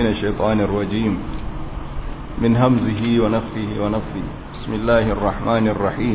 من الشيطان الرجيم من همزه ونفه ونفه بسم الله الرحمن الرحيم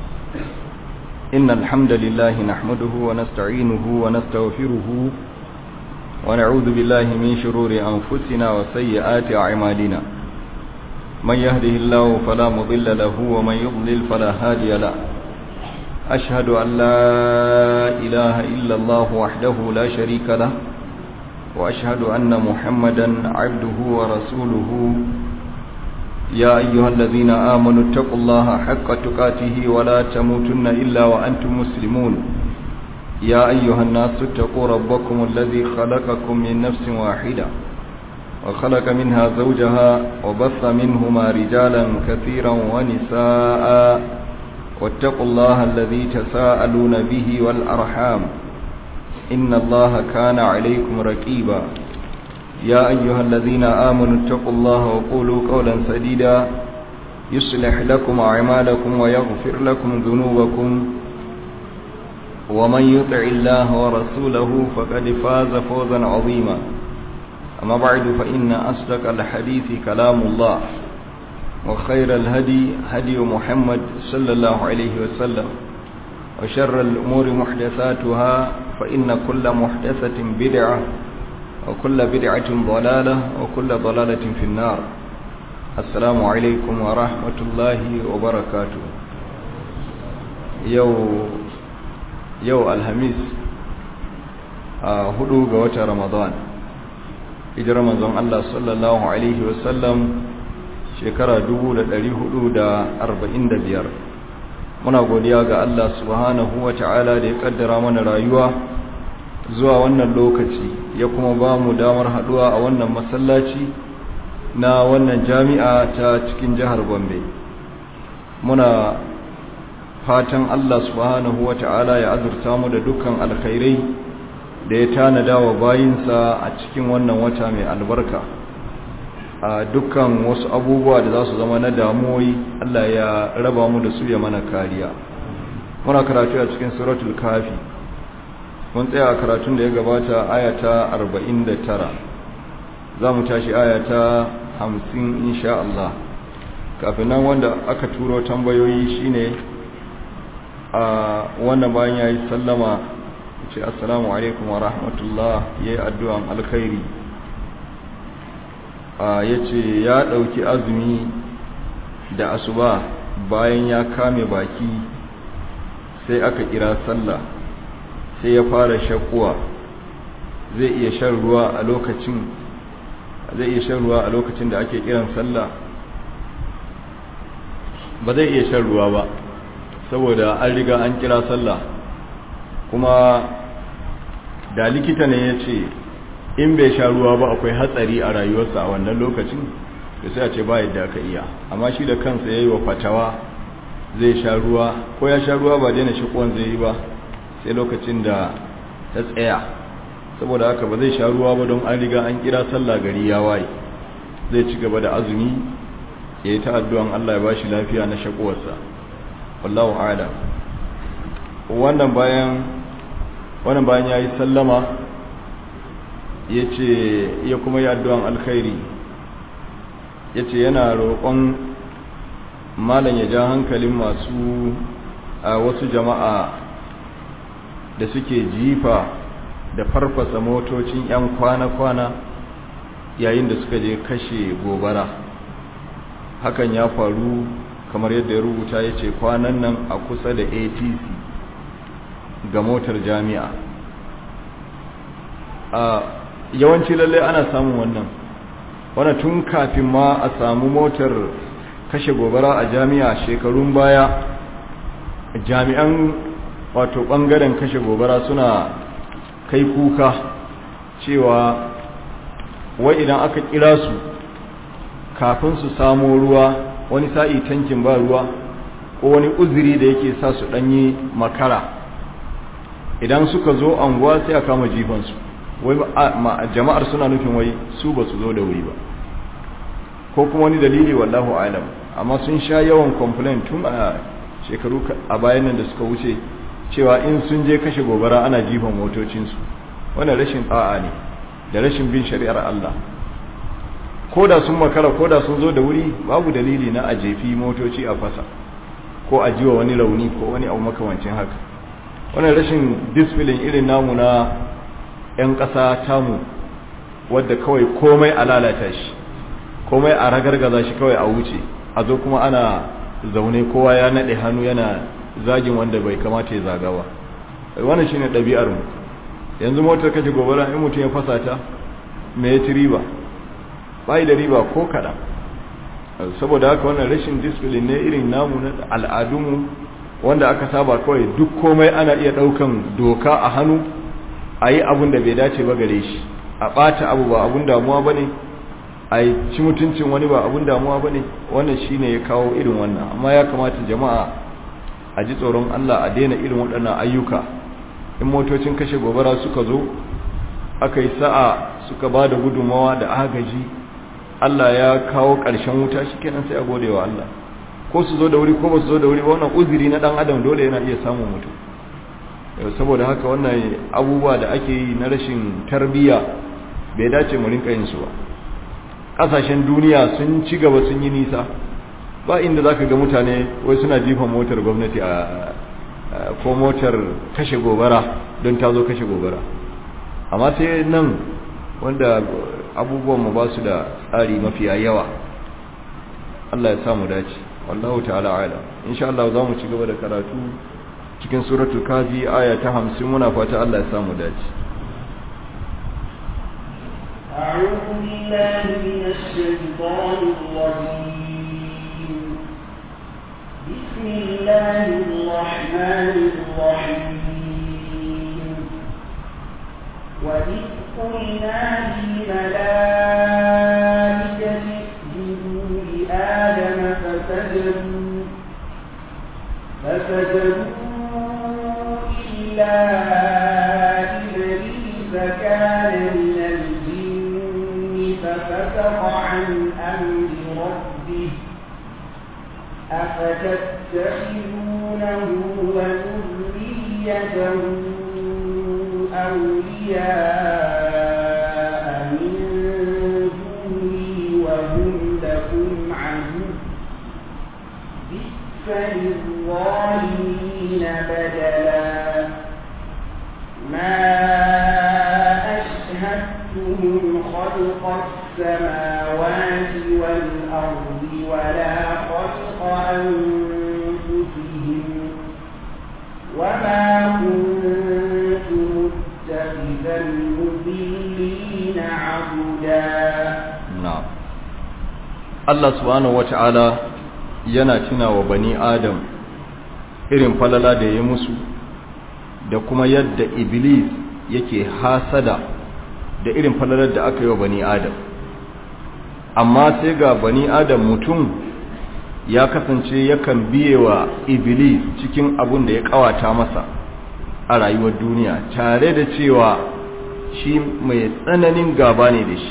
إن الحمد لله نحمده ونستعينه ونستغفره ونعوذ بالله من شرور أنفسنا وسيئات أعمالنا من يهده الله فلا مضل له ومن يضلل فلا هادي له أشهد أن لا إله إلا الله وحده لا شريك له وأشهد أن محمدا عبده ورسوله يا أيها الذين آمنوا اتقوا الله حق تقاته ولا تموتن إلا وأنتم مسلمون يا أيها الناس اتقوا ربكم الذي خلقكم من نفس واحدة وخلق منها زوجها وبث منهما رجالا كثيرا ونساء واتقوا الله الذي تساءلون به والأرحام إن الله كان عليكم رقيبا يا أيها الذين آمنوا اتقوا الله وقولوا قولا سديدا يصلح لكم أعمالكم ويغفر لكم ذنوبكم ومن يطع الله ورسوله فقد فاز فوزا عظيما أما بعد فإن أصدق الحديث كلام الله وخير الهدي هدي محمد صلى الله عليه وسلم وشر الأمور محدثاتها فإن كل محدثة بدعة وكل بدعة ضلالة وكل ضلالة في النار السلام عليكم ورحمة الله وبركاته يو يو الهميس هدو قوة رمضان إجرى رمضان الله صلى الله عليه وسلم shekara biyar. muna godiya ga Allah subhanahu wa ta'ala da ya kaddara mana rayuwa zuwa wannan lokaci ya kuma ba mu damar haduwa a wannan masallaci na wannan jami'a ta cikin jihar Gombe muna fatan Allah subhanahu wa ta'ala ya azurta mu da dukkan alkhairai da ya tanada wa bayinsa a cikin wannan wata mai albarka a dukkan wasu abubuwa da za su zama na damuwoyi Allah ya raba mu da su ya mana kariya muna karatu a cikin suratul kafi mun tsaya a karatun da ya gabata ayata 49 za mu tashi ayata 50 insha Allah kafin nan wanda aka turo tambayoyi shine a wannan bayan yayi sallama ce assalamu alaikum wa rahmatullah yayi addu'an alkhairi ya ce ya ɗauki azumi da asuba bayan ya kame baki sai aka kira sallah sai ya fara shakuwa zai iya shan ruwa a lokacin zai iya shan ruwa a lokacin da ake kiran sallah ba zai iya shan ruwa ba saboda an riga an kira sallah kuma da likita ne ya ce in bai sha ruwa ba akwai hatsari a rayuwarsa a wannan lokacin da sai a ce ba yadda aka iya amma shi da kansa ya yi wa fatawa zai sha ruwa ko ya sha ruwa ba daina shikuwan zai yi ba sai lokacin da ta tsaya saboda haka ba zai sha ruwa ba don an riga an kira sallah gari ya waye zai ci gaba da azumi ya yi ta addu'an Allah ya bashi lafiya na shakuwarsa wallahu a'lam wannan bayan wannan bayan yayi sallama ya ce ya kuma yi addu'an alkhairi ya ce yana roƙon malam ya ja hankalin masu a wasu jama'a da suke jifa da farfasa motocin 'yan kwana-kwana yayin da suka je kashe gobara hakan ya faru kamar yadda ya rubuta ya ce kwanan nan a kusa da atc ga motar jami'a a yawanci lalle ana samun wannan wannan tun kafin ma a samu motar kashe gobara a jami'a shekarun baya jami'an wato bangaren kashe gobara suna kai kuka cewa wai idan aka kira su kafin su samo ruwa wani sa'i tankin ba ruwa ko wani uzuri da yake sa su danyi makara idan suka zo anguwa sai a kama jifansu wai jama'ar suna nufin wai su ba su zo da wuri ba ko kuma wani dalili wallahu alam amma sun sha yawan complaint tun a shekaru a bayan nan da suka wuce cewa in sun je kashe gobara ana jifan motocinsu wannan rashin tsa'a ne da rashin bin shari'ar Allah ko da sun makara ko da sun zo da wuri babu dalili na a jefi motoci a fasa ko a jiwa wani rauni ko wani abu makamancin haka wannan rashin disfilin irin namu na 'yan ƙasa tamu wadda kawai komai a lalata shi komai a ragargaza shi kawai a wuce a zo kuma ana zaune kowa ya naɗe hannu yana zagin wanda bai kamata ya zaga ba wannan shine ɗabi'ar mu yanzu motar kashe gobara in mutum ya fasa ta me ya ci riba bai da riba ko kaɗan saboda haka wannan rashin discipline ne irin namu na al'adunmu wanda aka saba kawai duk komai ana iya ɗaukan doka a hannu a yi abin da bai dace ba gare shi a ɓata abu ba abun damuwa ba ne a yi ci mutuncin wani ba abun damuwa ba ne wannan shi ne ya kawo irin wannan amma ya kamata jama'a a ji tsoron allah a daina irin waɗannan ayyuka in motocin kashe gobara suka zo aka yi sa'a suka ba da gudunmawa da agaji Allah ya kawo ƙarshen wuta shi kenan sai a gode wa Allah ko su zo da wuri ko ba su zo da wuri ba wannan uzuri na ɗan adam dole yana iya samun mutum saboda haka wannan abubuwa da ake yi na rashin tarbiyya bai dace mu rinka yin su ba ƙasashen duniya sun ci gaba sun yi nisa ba inda zaka ga mutane wai suna jifan motar gwamnati a ko motar kashe gobara don ta zo kashe gobara amma sai nan wanda abubuwan mu ba su da tsari mafiya yawa Allah ya samu dace wallahu ta'ala ala insha Allah za mu ci gaba da karatu cikin suratul kafi aya ta 50 muna fata Allah ya samu dace أعوذ بالله من الشيطان الرجيم بسم الله الرحمن الرحيم وإذ قلنا للملائكة اسجدوا لآدم فسجدوا فسجدوا إلا إبليس كان من الجن ففسق عن أمر ربه أفتتخذونه وذريته أولياء من دوني وهم لكم عدو بئس للظالمين بدلا ما أشهدتهم خلق السماوات والأرض ولا خلق أنفسهم وما كنت متخذ المضلين عبدا na'am Allah subhanahu wata'ala yana tuna wa bani Adam irin falala da ya musu da kuma yadda Iblis yake hasada da irin falalar da aka yi wa bani Adam amma sai ga bani Adam mutum ya kasance yakan biye wa Iblis cikin abun da ya kawata masa a rayuwar duniya tare da cewa shi mai tsananin gaba ne da shi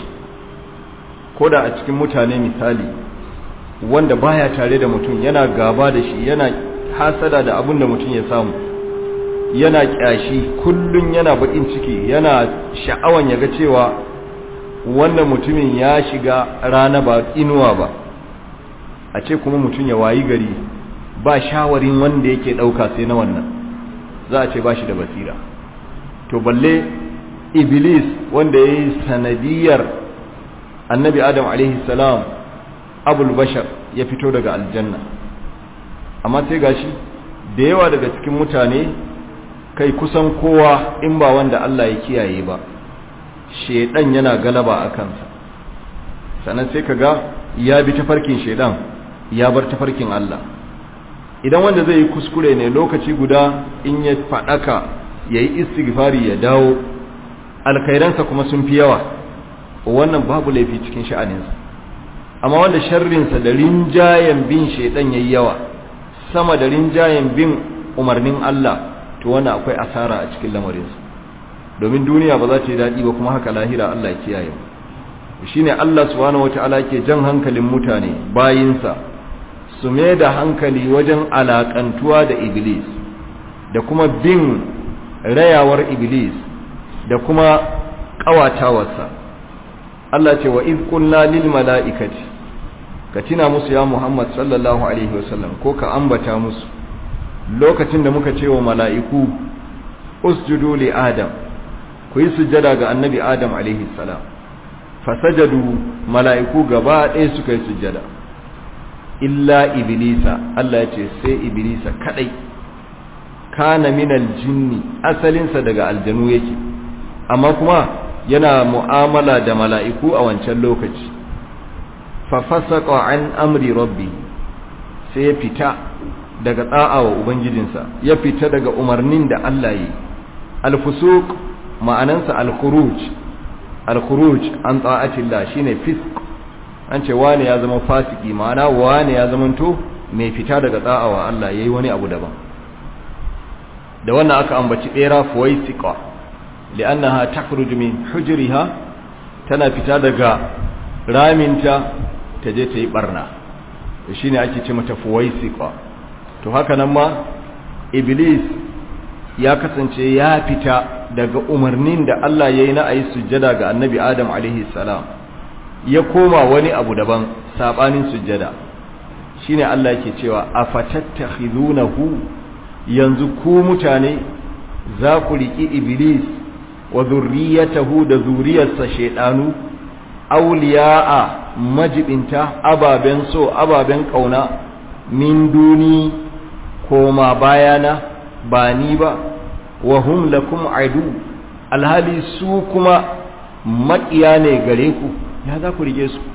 ko da a cikin mutane misali wanda baya tare da mutum yana gaba da shi yana hasada da abin da mutum ya samu yana kyashi kullun yana bakin ciki yana sha'awan ya ga cewa wannan mutumin ya shiga rana ba inuwa ba a ce kuma mutum ya wayi gari ba shawarin wanda yake dauka sai na wannan za a ce ba shi da basira to balle iblis wanda ya yi sanadiyar annabi adam alaihi salam abul bashar ya fito daga aljanna amma sai gashi da yawa daga cikin mutane kai kusan kowa in ba wanda Allah ya kiyaye ba shedan yana galaba a kansa sannan sai kaga ya bi tafarkin shedan ya bar tafarkin Allah idan wanda zai yi kuskure ne lokaci guda in ya fadaka yayi istighfari ya dawo alkhairansa kuma sun fi yawa wannan babu laifi cikin sha'aninsa amma wanda sharrinsa da rinjayen bin shaidan yayi yawa sama da rinjayen bin umarnin Allah to wannan akwai asara a cikin lamarinsa domin duniya ba za ta yi daɗi ba kuma haka lahira Allah ya kiyaye mu shine Allah subhanahu wataala ke jan hankalin mutane bayinsa su mai da hankali wajen alakantuwa da iblis da kuma bin rayawar iblis da kuma ƙawatawarsa Allah ce wa iz qulna lil mala'ikati ka tina musu ya Muhammad sallallahu alaihi wasallam ko ka ambata musu lokacin da muka ce wa mala'iku usjudu li adam ku yi sujjada ga annabi adam alaihi salam fasajadu mala'iku gaba ɗaya suka yi sujjada illa iblisa Allah ya ce sai iblisa kadai kana minal jinni asalinsa daga aljanu yake amma kuma yana mu'amala da mala'iku a wancan lokaci fa fasaqa an amri rabbi sai ya fita daga da'a wa ubangijinsa ya fita daga umarnin da Allah yi al-fusuq ma'anansa al-khuruj al-khuruj an ta'atillah shine fisq an ce wane ya zama fasiki ma'ana wane ya zama to mai fita daga da'a wa Allah yayi wani abu daban da wannan aka ambaci bera fuwaisiqa li'annaha takhruju min hujriha tana fita daga raminta ta je ta yi barna shine ake ce mata fuwaisiqa to haka nan ma iblis ya kasance ya fita daga umarnin da Allah yayi na ayi sujjada ga annabi Adam alaihi salam ya koma wani abu daban sabanin sujjada shine Allah yake cewa afatattakhidunahu yanzu ku mutane za ku riki iblis wa zurriyatahu da zuriyarsa shedanu awliya'a majibinta ababen so ababen kauna min duni koma bayana ba ni ba wa hum lakum adu alhali su kuma maƙiya ne gare ku ya za ku rige su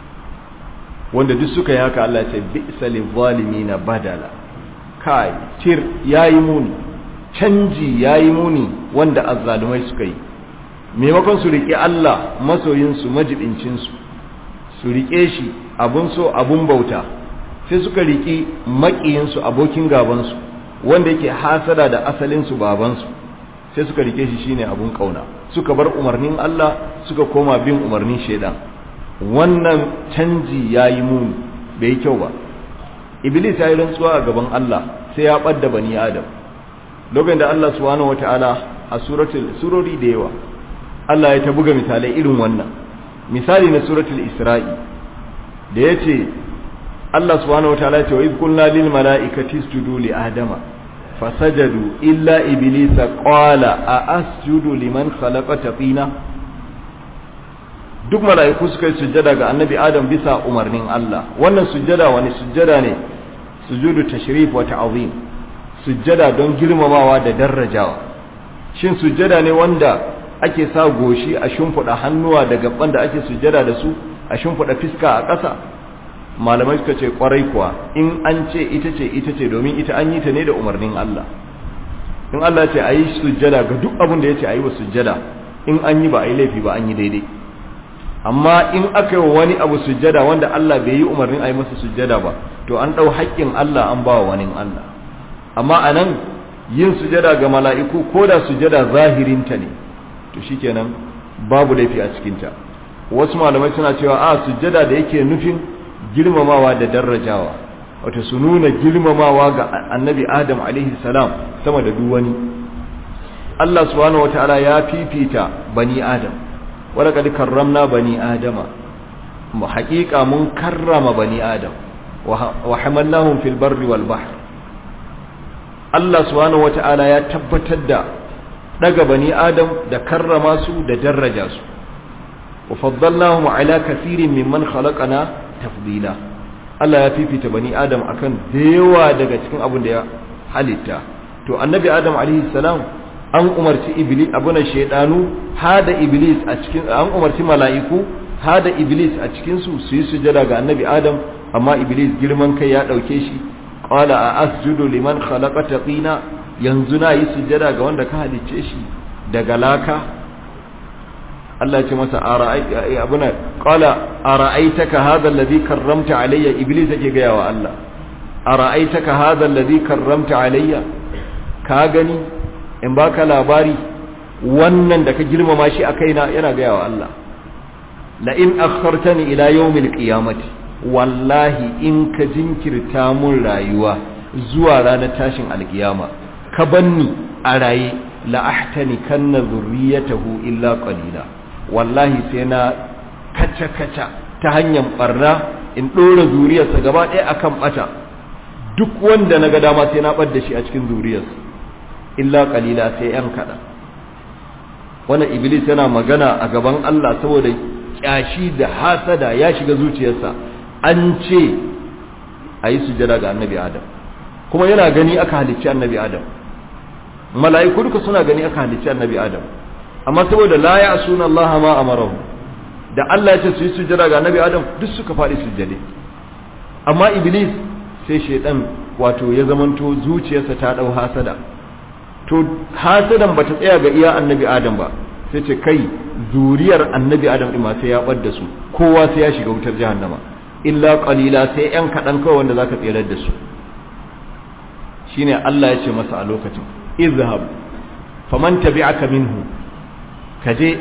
wanda duk suka yi haka Allah ce bi'sa na badala kai tir yayi muni canji yayi muni wanda azzalumai suka yi maimakon su rike Allah masoyin su majibincin su su rike shi abun so abun bauta sai suka riki makiyin su abokin gaban su wanda yake hasada da asalin su baban su sai suka rike shi shine abun kauna suka bar umarnin Allah suka koma bin umarnin shaidan wannan canji yayi muni bai kyau ba iblis ya yi rantsuwa a gaban Allah sai ya ɓadda bani adam lokacin da Allah subhanahu wataala a suratul surori da yawa Allah ya ta buga misalai irin wannan misali na suratul isra'i da yace Allah subhanahu wataala ya ce wa iz qulna lil mala'ikati isjudu li adama fasajadu illa iblisa qala a asjudu liman khalaqata tina duk mala'iku suka yi sujjada ga annabi adam bisa umarnin Allah wannan sujjada wani sujjada ne sujudu tashrif wa ta'zim sujjada don girmamawa da darajawa shin sujjada ne wanda ake sa goshi a shimfiɗa hannuwa da gaban da ake sujjada da su a shimfiɗa fiska a ƙasa malamai suka ce kwarai kuwa in an ce ita ce ita ce domin ita an yi ta ne da umarnin Allah in Allah ya ce a yi sujjada ga duk abin da ya ce a yi wa sujjada in an yi ba a yi laifi ba an yi daidai amma in aka yi wani abu sujjada wanda Allah bai yi umarnin a yi masa sujjada ba to an ɗau haƙƙin Allah an ba wa wani Allah amma a nan yin sujjada ga mala'iku ko da sujjada zahirinta ne to shikenan babu laifi a cikinta wasu malamai suna cewa a sujjada da yake nufin girmamawa da darajawa wato su nuna girmamawa ga annabi adam alaihi salam sama da duk wani Allah subhanahu wataala ya fifita bani adam ولقد كرمنا بني آدم حقيقة من كرم بني آدم وحملناهم في البر والبحر الله سبحانه وتعالى يا تبتد daga bani adam da karrama su da daraja su wa faddalnahum ala kathirin mimman khalaqana tafdila Allah ya fifita bani adam akan yawa daga cikin abin da ya halitta to annabi adam alaihi salam an umarci iblis abuna shaydanu hada iblis a cikin an umarci mala'iku hada iblis a cikin su su yi sujada ga annabi adam amma iblis girman kai ya dauke shi qala a asjudu liman khalaqata tina yanzu na yi sujada ga wanda ka halicce shi daga laka Allah ya ce masa abuna qala ara'aitaka hadha alladhi karramta alayya iblis yake ga yawa Allah ara'aitaka hadha alladhi karramta alayya ka gani in baka labari wannan da ka girmama shi a kaina yana gaya wa Allah la in akhartani ila yawmil qiyamati wallahi in ka jinkirta mun rayuwa zuwa ranar tashin alkiyama ka banni a raye la ahtani kanna zurriyatahu illa qalila wallahi sai na kaca-kaca ta hanyar barna in ɗora zuriyarsa gaba ɗaya akan ɓata duk wanda na ga dama sai na ɓad da shi a cikin zuriyarsa illa ƙalila sai ‘yan kaɗan wannan iblis yana magana a gaban Allah saboda ƙyashi da hasada ya shiga zuciyarsa an ce a yi sujada ga annabi adam kuma yana gani aka halicci annabi adam mala'iku duka suna gani aka halicci annabi adam amma saboda la ya suna Allah ma amarahu da Allah ya ce su yi sujjada ga annabi adam duk suka faɗi sujjade amma iblis sai shaidan wato ya zamanto zuciyarsa ta dau hasada to hasadan bata tsaya ga iya annabi adam ba sai ce kai zuriyar annabi adam din ma sai ya bar da su kowa sai ya shiga wutar jahannama illa qalila sai yan kadan kawai wanda zaka tsirar da su shine Allah ya ce masa a lokacin izhab faman tabi'aka minhu kaje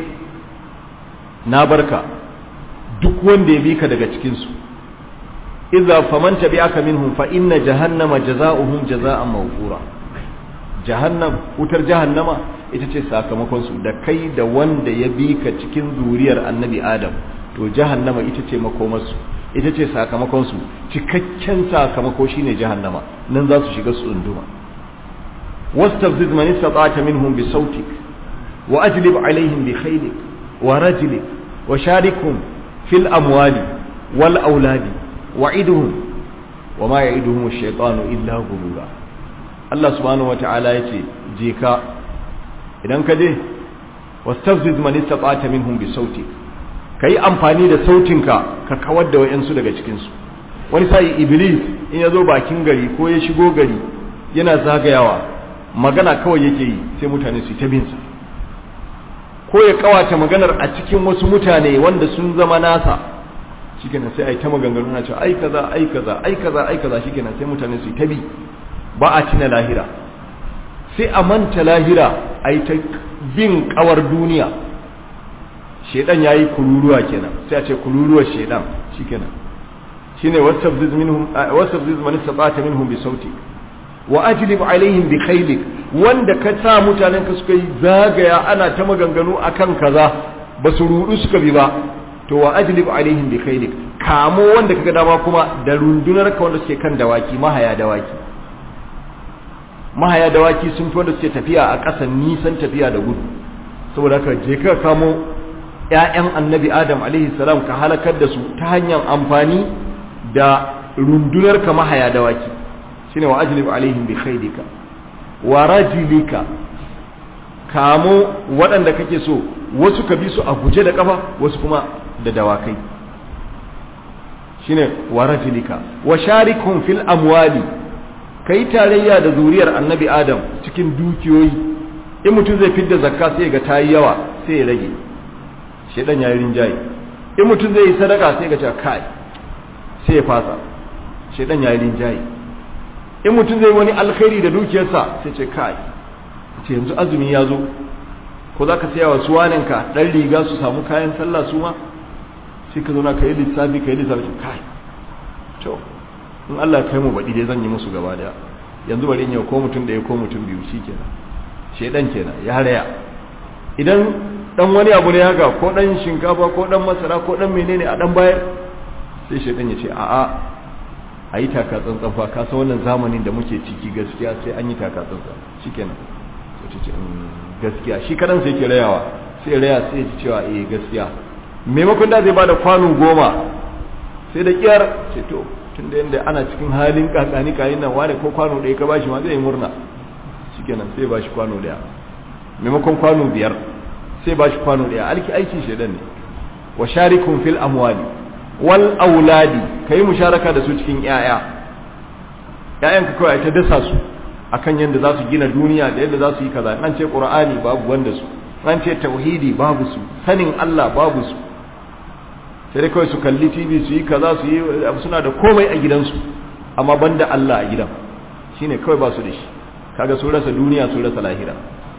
na barka duk wanda ya bi ka daga cikin su idza faman tabi'aka minhum fa inna jahannama jazaohum jazaa'an mawfura jahannam wutar jahannama ita ce sakamakon su da kai da wanda ya bi ka cikin zuriyar annabi adam to jahannama ita ce makomarsu ita ce sakamakon su cikakken sakamako shine jahannama nan za su shiga su tsunduma wastafziz man istata'ta minhum bi sautik wa ajlib alaihim bi khaylik wa rajlik wa sharikum fil amwali wal auladi wa'iduhum wa ma ya'iduhum ash-shaytanu illa ghurura Allah subhanahu wata'ala yace je ka idan ka je wastafziz man istata'ta minhum bi sautik kai amfani da sautinka ka kawar da wayansu daga cikin su wani sai iblis in yazo bakin gari ko ya shigo gari yana zagayawa magana kawai yake yi sai mutane su ta bin sa ko ya kawata maganar a cikin wasu mutane wanda sun zama nasa shikenan sai ai ta maganganu na cewa ai kaza ai kaza ai kaza ai kaza shikenan sai mutane su ta bi ba a tina lahira sai a manta lahira ai ta bin kawar duniya shedan yayi kururuwa kenan sai a ce kururuwar shedan shikenan shine wasabziz minhum wasabziz man istata minhum bi sauti wa ajlib alaihim bi khaylik wanda ka sa mutanen ka suka yi zagaya ana ta maganganu akan kaza ba su rudu suka bi ba to wa ajlib alaihim bi khaylik kamo wanda kaga dama kuma da rundunar ka wanda suke kan dawaki mahaya dawaki mahaya dawaki sun fi wanda suke tafiya a ƙasa nisan tafiya da gudu saboda haka je ka kamo ƴaƴan annabi adam alaihi salam ka halakar da su ta hanyar amfani da rundunar ka mahaya dawaki shine wa ajlib alaihim bi khaydika wa rajilika kamo waɗanda kake so wasu ka bi su a guje da kafa wasu kuma da dawakai shine wa rajilika wa sharikum fil amwali kai tarayya da zuriyar annabi adam cikin dukiyoyi in mutum zai fidda zakka sai ga tayi yawa sai ya rage shedan yayi rinjaye in mutum zai yi sadaka sai ga cewa kai sai ya fasa shedan yayi rinjaye in mutum zai wani alkhairi da dukiyarsa sai ce kai ce yanzu azumi ya zo ko za ka saya wa suwaninka ɗan riga su samu kayan sallah su ma sai ka zauna ka yi lissafi ka yi lissafi kai to in Allah kai mu baɗi dai zan yi musu gaba daya yanzu bari in yau ko mutum ɗaya ko mutum biyu shi kenan shedan kenan ya raya idan dan wani abu ne haka ko dan shinkafa ko dan masara ko dan menene a dan bayar sai shedan ya ce a'a a yi taka tsantsan fa ka san wannan zamanin da muke ciki gaskiya sai an yi taka tsantsan shikenan sai ta ce gaskiya shi kadan sai ke rayawa sai raya sai ya ji cewa eh gaskiya maimakon da zai bada kwano goma sai da kiyar ce to tun da yanda ana cikin halin kakani kayin nan wane ko kwano ɗaya ka bashi ma zai yi murna shikenan sai ba shi kwano ɗaya maimakon kwano biyar sai ba shi kwano ɗaya alki aikin shaidan ne wa sharikum fil amwali wal auladi kai musharaka da su cikin yaya yayan ka kawai ta dasa su akan yadda za su gina duniya da yadda za su yi kaza an ce qur'ani babu wanda su an ce tauhidi babu su sanin Allah babu su sai dai kawai su kalli TV su yi kaza su yi suna da komai a gidansu amma banda Allah a gidan shine kawai ba su da shi kaga su rasa duniya su rasa lahira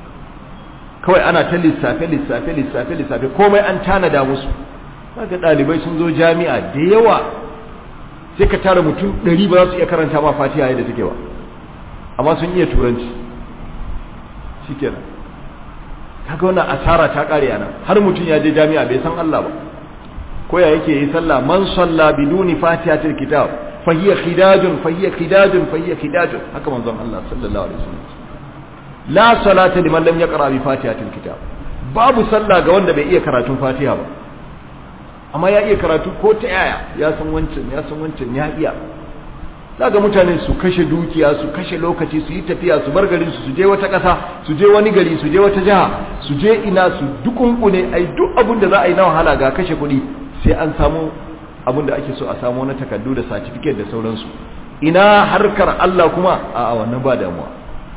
kawai ana ta lissafe lissafe lissafe lissafe komai an tanada musu kaga dalibai sun zo jami'a da yawa sai ka tara mutum ɗari ba za su iya karanta ma fatiha yadda take ba amma sun iya turanci shikenan kaga wannan asara ta kare ana har mutum ya je jami'a bai san Allah ba ko ya yake yi sallah man salla biduni fatihatil kitab fa hiya khidajun fa hiya khidajun fa hiya khidajun haka manzon Allah sallallahu alaihi wasallam la salata liman lam yaqra bi fatihatil kitab babu sallah ga wanda bai iya karatun fatiha ba amma ya iya karatu ko ta yaya ya san wancan ya san wancan ya iya daga mutane su kashe dukiya su kashe lokaci su yi tafiya su bar garin su su je wata ƙasa su je wani gari su je wata jiha su je ina su dukunkune ai duk abin da za a yi na wahala ga kashe kuɗi sai an samu abin da ake so a samu na takardu da certificate da sauransu ina harkar Allah kuma a wannan ba damuwa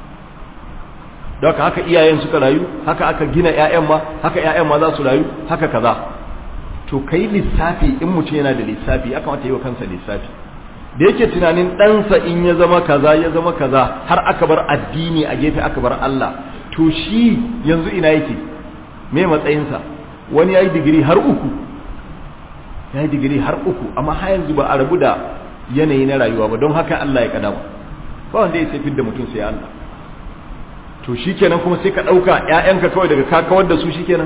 don haka iyayen suka rayu haka aka gina 'ya'yan ma haka 'ya'yan ma za su rayu haka kaza to kai lissafi in mutum yana da lissafi ya kamata yi wa kansa lissafi da yake tunanin ɗansa in ya zama kaza ya zama kaza har aka bar addini a gefe aka bar Allah to shi yanzu ina yake me matsayinsa wani ya yi digiri har uku ya yi digiri har uku amma har yanzu ba a rabu da yanayi na rayuwa ba don haka Allah ya kadama ba wanda ya sai da mutum sai Allah to shikenan kuma sai ka ɗauka ‘ya'yanka kawai daga ka kawar da su shikenan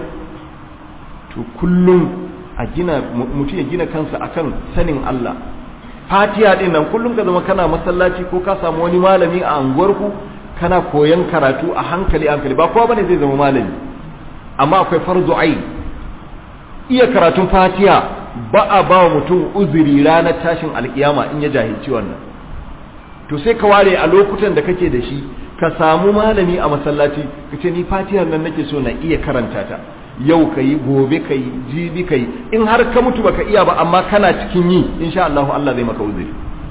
to kullum a gina mutum ya gina kansa akan sanin Allah fatiha din nan kullum ka zama kana masallaci ko ka samu wani malami a anguwarku kana koyan karatu a hankali hankali ba kowa bane zai zama malami amma akwai farzu ain iya karatun fatiha ba a ba wa mutum uzuri ranar tashin alkiyama in ya jahilci wannan to sai ka ware a lokutan da kake da shi ka samu malami a masallaci ka ce ni fatihar nan nake so na iya karanta ta yau ka yi gobe ka yi jibi ka yi in har ka mutu baka iya ba amma kana cikin yi insha Allah Allah zai maka uzuri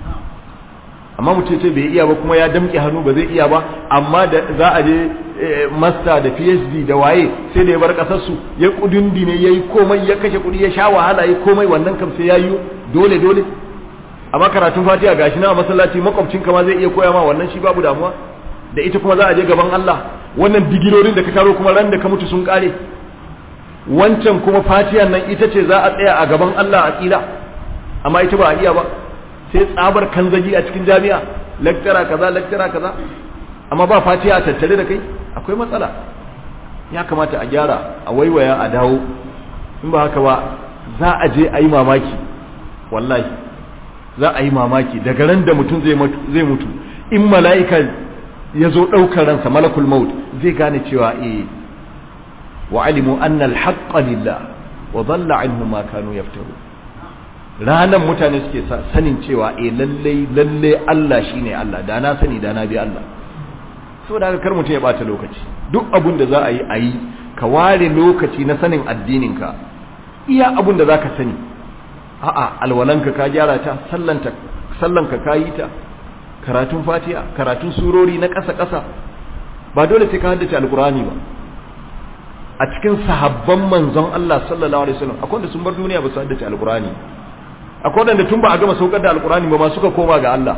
amma mutum ce bai iya ba kuma ya damƙe hannu ba zai iya ba amma da za a je master da PhD da waye sai da ya bar kasar su ya kudundi ne yayi komai ya kashe kudi ya sha wahala yayi komai wannan kam sai yayi dole dole amma karatun Fatiha gashi na masallaci makwabcinka ma zai iya koya ma wannan shi babu damuwa da ita kuma za a je gaban Allah wannan digirorin da ka karo kuma ran da ka mutu sun kare wancan kuma fatiyan nan ita ce za a tsaya a gaban Allah a tsira amma ita ba a iya ba sai tsabar kanzagi a cikin jami'a lecturer kaza lecturer kaza amma ba fatiya a tattare da kai akwai matsala ya kamata a gyara a waiwaya a dawo in ba haka ba za a je a yi mamaki wallahi za a yi mamaki daga ran da mutum zai mutu in mala'ika ya zo ɗaukar ransa malakul maut zai gane cewa eh wa alimu anna alhaqqa lillah wa dhalla anhum ma kanu yaftaru ranan mutane suke sanin cewa eh lalle lalle Allah shine Allah da na sani da na bi Allah saboda haka kar mutum ya bata lokaci duk abun da za a yi a yi ka ware lokaci na sanin addininka iya abun da zaka sani a'a alwalanka ka gyara ta sallanta sallanka ka yi ta karatun fatiha karatun surori na ƙasa-ƙasa ba dole sai ka haddace alkurani ba a cikin sahabban manzon Allah sallallahu alaihi wasallam akwai wanda sun bar duniya ba su haddace alkurani akwai wanda tun ba a gama saukar da alkurani ba ma suka koma ga Allah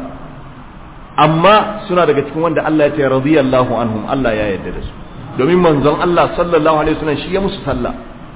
amma suna daga cikin wanda Allah ya ce radiyallahu anhum Allah ya yarda da su domin manzon Allah sallallahu alaihi wasallam shi ya musu sallah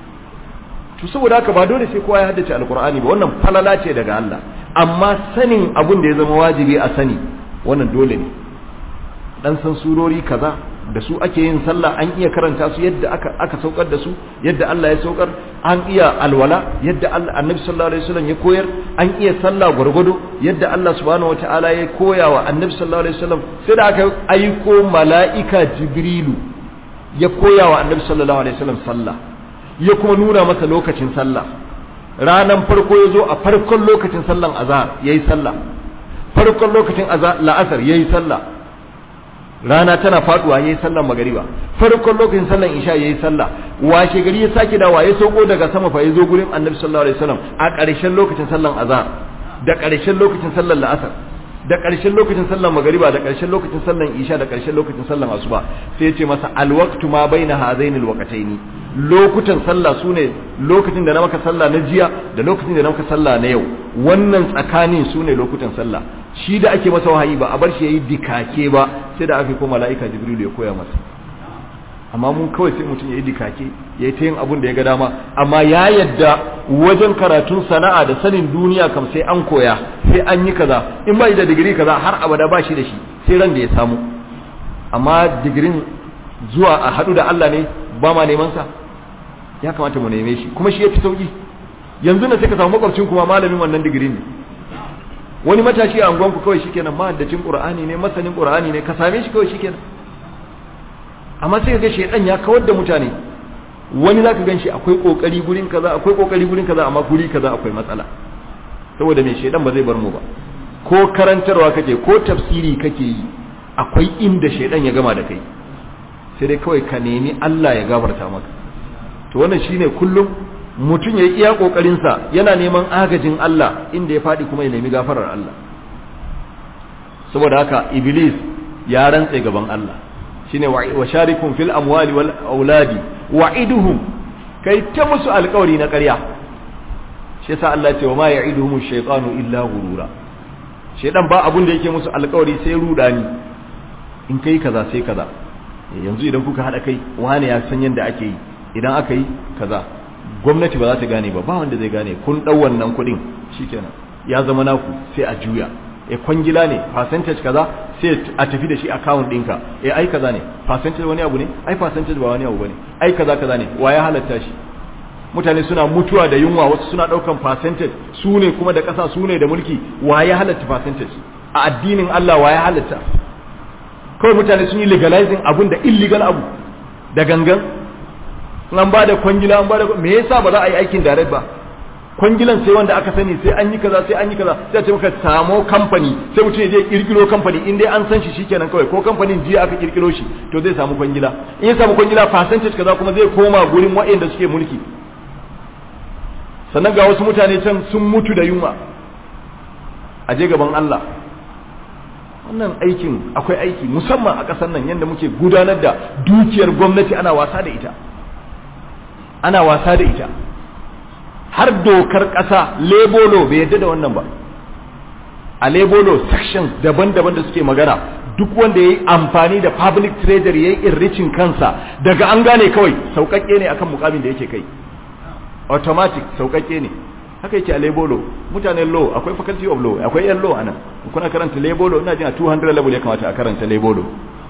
to saboda haka ba dole sai kowa ya haddace alkur'ani ba wannan falala ce daga Allah amma sanin abin da ya zama wajibi a sani wannan dole ne dan san surori kaza da su ake yin sallah an iya karanta su yadda aka aka saukar da su yadda Allah ya saukar an iya alwala yadda Allah Annabi sallallahu alaihi wasallam ya koyar an iya sallah gurgudu yadda Allah subhanahu wataala ya koya wa Annabi sallallahu alaihi wasallam sai da aka aiko mala'ika Jibrilu ya koya wa Annabi sallallahu alaihi wasallam sallah ya kuma nuna masa lokacin sallah ranan farko ya zo a farkon lokacin sallan azhar yayi sallah farkon lokacin la'asar yayi sallah rana tana faduwa yayi sallan magariba farkon lokacin sallan isha yayi sallah washe gari ya sake dawa ya sauko daga sama fa yazo gurin annabi sallallahu alaihi wasallam a ƙarshen lokacin sallan azhar da ƙarshen lokacin sallan la'asar da ƙarshen lokacin sallan magariba da ƙarshen lokacin sallan isha da ƙarshen lokacin sallan asuba sai ya ce masa alwaqtu ma baina hadaini alwaqtaini lokutan sallah sune lokacin da na maka sallah na jiya da lokacin da na maka sallah na yau wannan tsakanin sune lokutan sallah shi da ake masa wahayi ba a bar shi yayi dikake ba sai da aka ko mala'ika jibril ya koya masa amma mun kawai sai mutum yayi dikake yayi ta yin abun da ya ga dama amma ya yadda wajen karatun sana'a da sanin duniya kam sai an koya sai an yi kaza in ba da digiri kaza har abada ba shi da shi sai ran da ya samu amma digirin zuwa a hadu da Allah ne ba ma neman sa ya kamata mu neme shi kuma shi yafi sauki yanzu na sai ka samu makwabcin kuma malamin wannan digirin ne wani matashi a angonku kawai shikenan mahaddacin qur'ani ne masanin qur'ani ne ka same shi kawai shikenan amma sai ka ga shedan ya kawar da mutane wani zaka ganshi akwai kokari gurin kaza akwai kokari gurin kaza amma guri kaza akwai matsala saboda me shedan ba zai bar mu ba ko karantarwa kake ko tafsiri kake yi akwai inda shedan ya gama da kai sai dai kawai ka nemi Allah ya gafarta maka to wannan shine kullum mutum ya iya kokarinsa yana neman agajin Allah inda ya faɗi kuma ya nemi gafarar Allah saboda haka iblis ya rantse gaban Allah shine wa sharikum fil amwali wal auladi wa'iduhum kai ta musu alƙawari na ƙarya shi yasa Allah ce wa ma ya'iduhum ash-shaytanu illa ghurura shedan ba abun da yake musu alƙawari sai rudani in kai kaza sai kaza yanzu idan kuka hada kai wani ya san yanda ake yi idan aka yi kaza gwamnati ba za ta gane ba ba wanda zai gane kun dau wannan kudin shikenan ya zama naku sai a juya e kwangila ne percentage kaza sai a tafi da shi account ɗinka e ai kaza ne percentage wani abu ne ai percentage ba wani abu bane ai kaza kaza ne wa ya halatta shi mutane suna mutuwa da yunwa wasu suna daukan percentage su ne kuma da ƙasa su ne da mulki wa ya halatta percentage a addinin Allah wa ya halatta kawai mutane sun yi legalizing abun da illegal abu da gangan an ba da kwangila an ba da me yasa ba za a yi aikin direct ba kwangilan sai wanda aka sani sai an yi kaza sai an yi kaza sai a ce maka samo kamfani sai mutum ya je kirkiro kamfani in dai an san shi shikenan kawai ko kamfanin jiya aka kirkiro shi to zai samu kwangila in ya samu kwangila percentage kaza kuma zai koma gurin waɗanda suke mulki sannan ga wasu mutane can sun mutu da yunwa a je gaban Allah wannan aikin akwai aiki musamman a ƙasar nan yadda muke gudanar da dukiyar gwamnati ana wasa da ita ana wasa da ita har dokar ƙasa lebolo bai yadda da wannan ba a lebolo sections daban-daban da suke magana duk wanda ya yi amfani da public treasury ya yi irricin kansa daga an gane kawai sauƙaƙe ne akan mukamin da yake kai automatic sauƙaƙe ne haka yake a lebolo mutanen law akwai faculty of law akwai yan law anan kuna karanta lebolo ina jin a 200 level ya kamata a karanta lebolo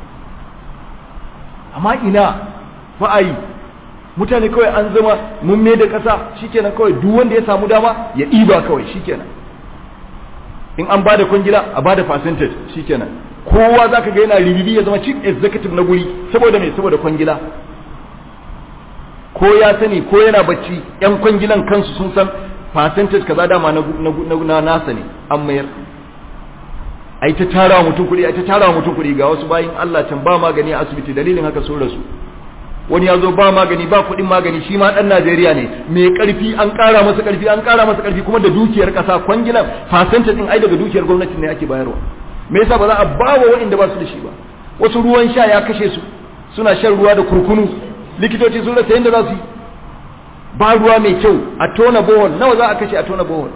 amma ina ba a yi mutane kawai an zama mun da ƙasa shikenan kawai duk wanda ya samu dama ya ɗiba kawai shikenan in an bada kwangila a bada percentage shikenan kowa zaka ga yana ribibi ya zama chief executive na guri saboda me saboda kwangila ko ya sani ko yana bacci yan kwangilan kansu sun san percentage kaza dama na na nasa ne an mayar ai ta tara mutum kuɗi ai ta tara mutum kuɗi ga wasu bayin Allah can ba magani a asibiti dalilin haka sun rasu wani ya zo ba magani ba kuɗin magani shi ma ɗan Najeriya ne mai ƙarfi an ƙara masa ƙarfi an ƙara masa ƙarfi kuma da dukiyar ƙasa kwangilan fasanta ɗin ai daga dukiyar gwamnati ne ake bayarwa me yasa ba za a ba wa waɗanda ba su da shi ba wasu ruwan sha ya kashe su suna shan ruwa da kurkunu likitoci sun rasa yadda za su yi ba ruwa mai kyau a tona bohol nawa za a kashe a tona bohol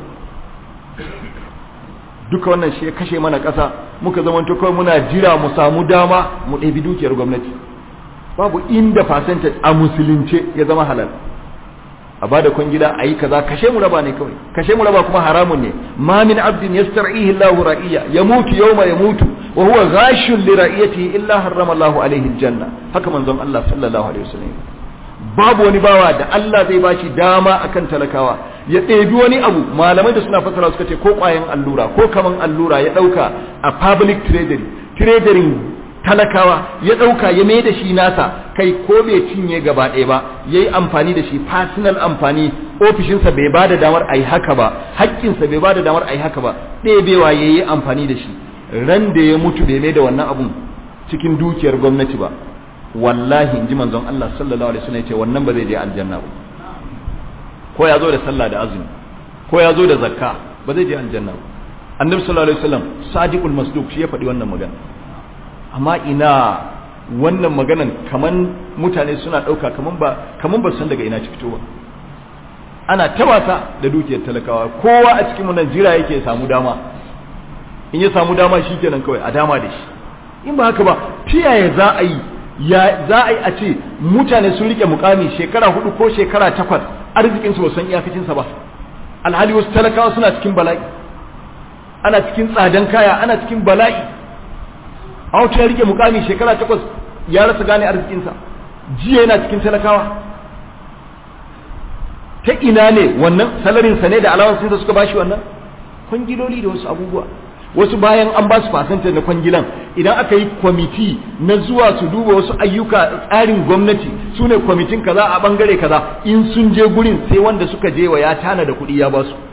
duka wannan shi ya kashe mana ƙasa muka zamanto kawai muna jira mu samu dama mu ɗabi dukiyar gwamnati babu inda percentage a musulunce ya zama halal a bada kwangila a yi kaza kashe mu raba ne kawai kashe mu raba kuma haramun ne ma min abdin yastar'ihi Allahu ra'iya yamutu yawma yamutu wa huwa ghashun li ra'iyatihi illa harrama Allahu alaihi aljanna haka manzon Allah sallallahu alaihi wasallam babu wani bawa da Allah zai bashi dama akan talakawa ya ɗebi wani abu malamai da suna fasara suka ce ko ƙwayan allura ko kaman allura ya ɗauka a public treasury treasury talakawa ya ɗauka ya mai da shi nasa kai ko bai cinye gaba ɗaya ba ya yi amfani da shi personal amfani ofishinsa bai ba da damar a yi haka ba haƙƙinsa bai ba da damar a yi haka ba ɗebewa ya yi amfani da shi ran da ya mutu bai mai da wannan abun cikin dukiyar gwamnati ba wallahi in ji manzon Allah sallallahu alaihi wasallam ya ce wannan ba zai je aljanna ba ko ya zo da sallah da azumi ko ya zo da zakka ba zai je aljanna ba annabi sallallahu alaihi wasallam sadiqul masduq shi ya faɗi wannan magana amma ina wannan maganan kaman mutane suna ɗauka kaman ba kaman ba san daga ina ci fito ba ana ta wasa da dukiyar talakawa kowa a cikin nan jira yake samu dama in ya samu dama shikenan kawai a dama da shi in ba haka ba tiyaye za a yi ya za a yi a ce mutane sun rike mukami shekara hudu ko shekara takwas arzikinsu ba san iyakacinsa ba alhali wasu talakawa suna cikin bala'i ana cikin tsadan kaya ana cikin bala'i a wata ya rike mukami shekara takwas ya rasa gane arzikinsa jiya yana cikin talakawa ta ina ne wannan salarin sa ne da alawansu da suka bashi wannan kwangiloli da wasu abubuwa wasu bayan an ba su fasanta na kwangilan idan aka yi kwamiti na zuwa su duba wasu ayyuka tsarin gwamnati su ne kwamitin kaza a bangare kaza in sun je gurin sai wanda suka je wa ya tana da kuɗi ya ba su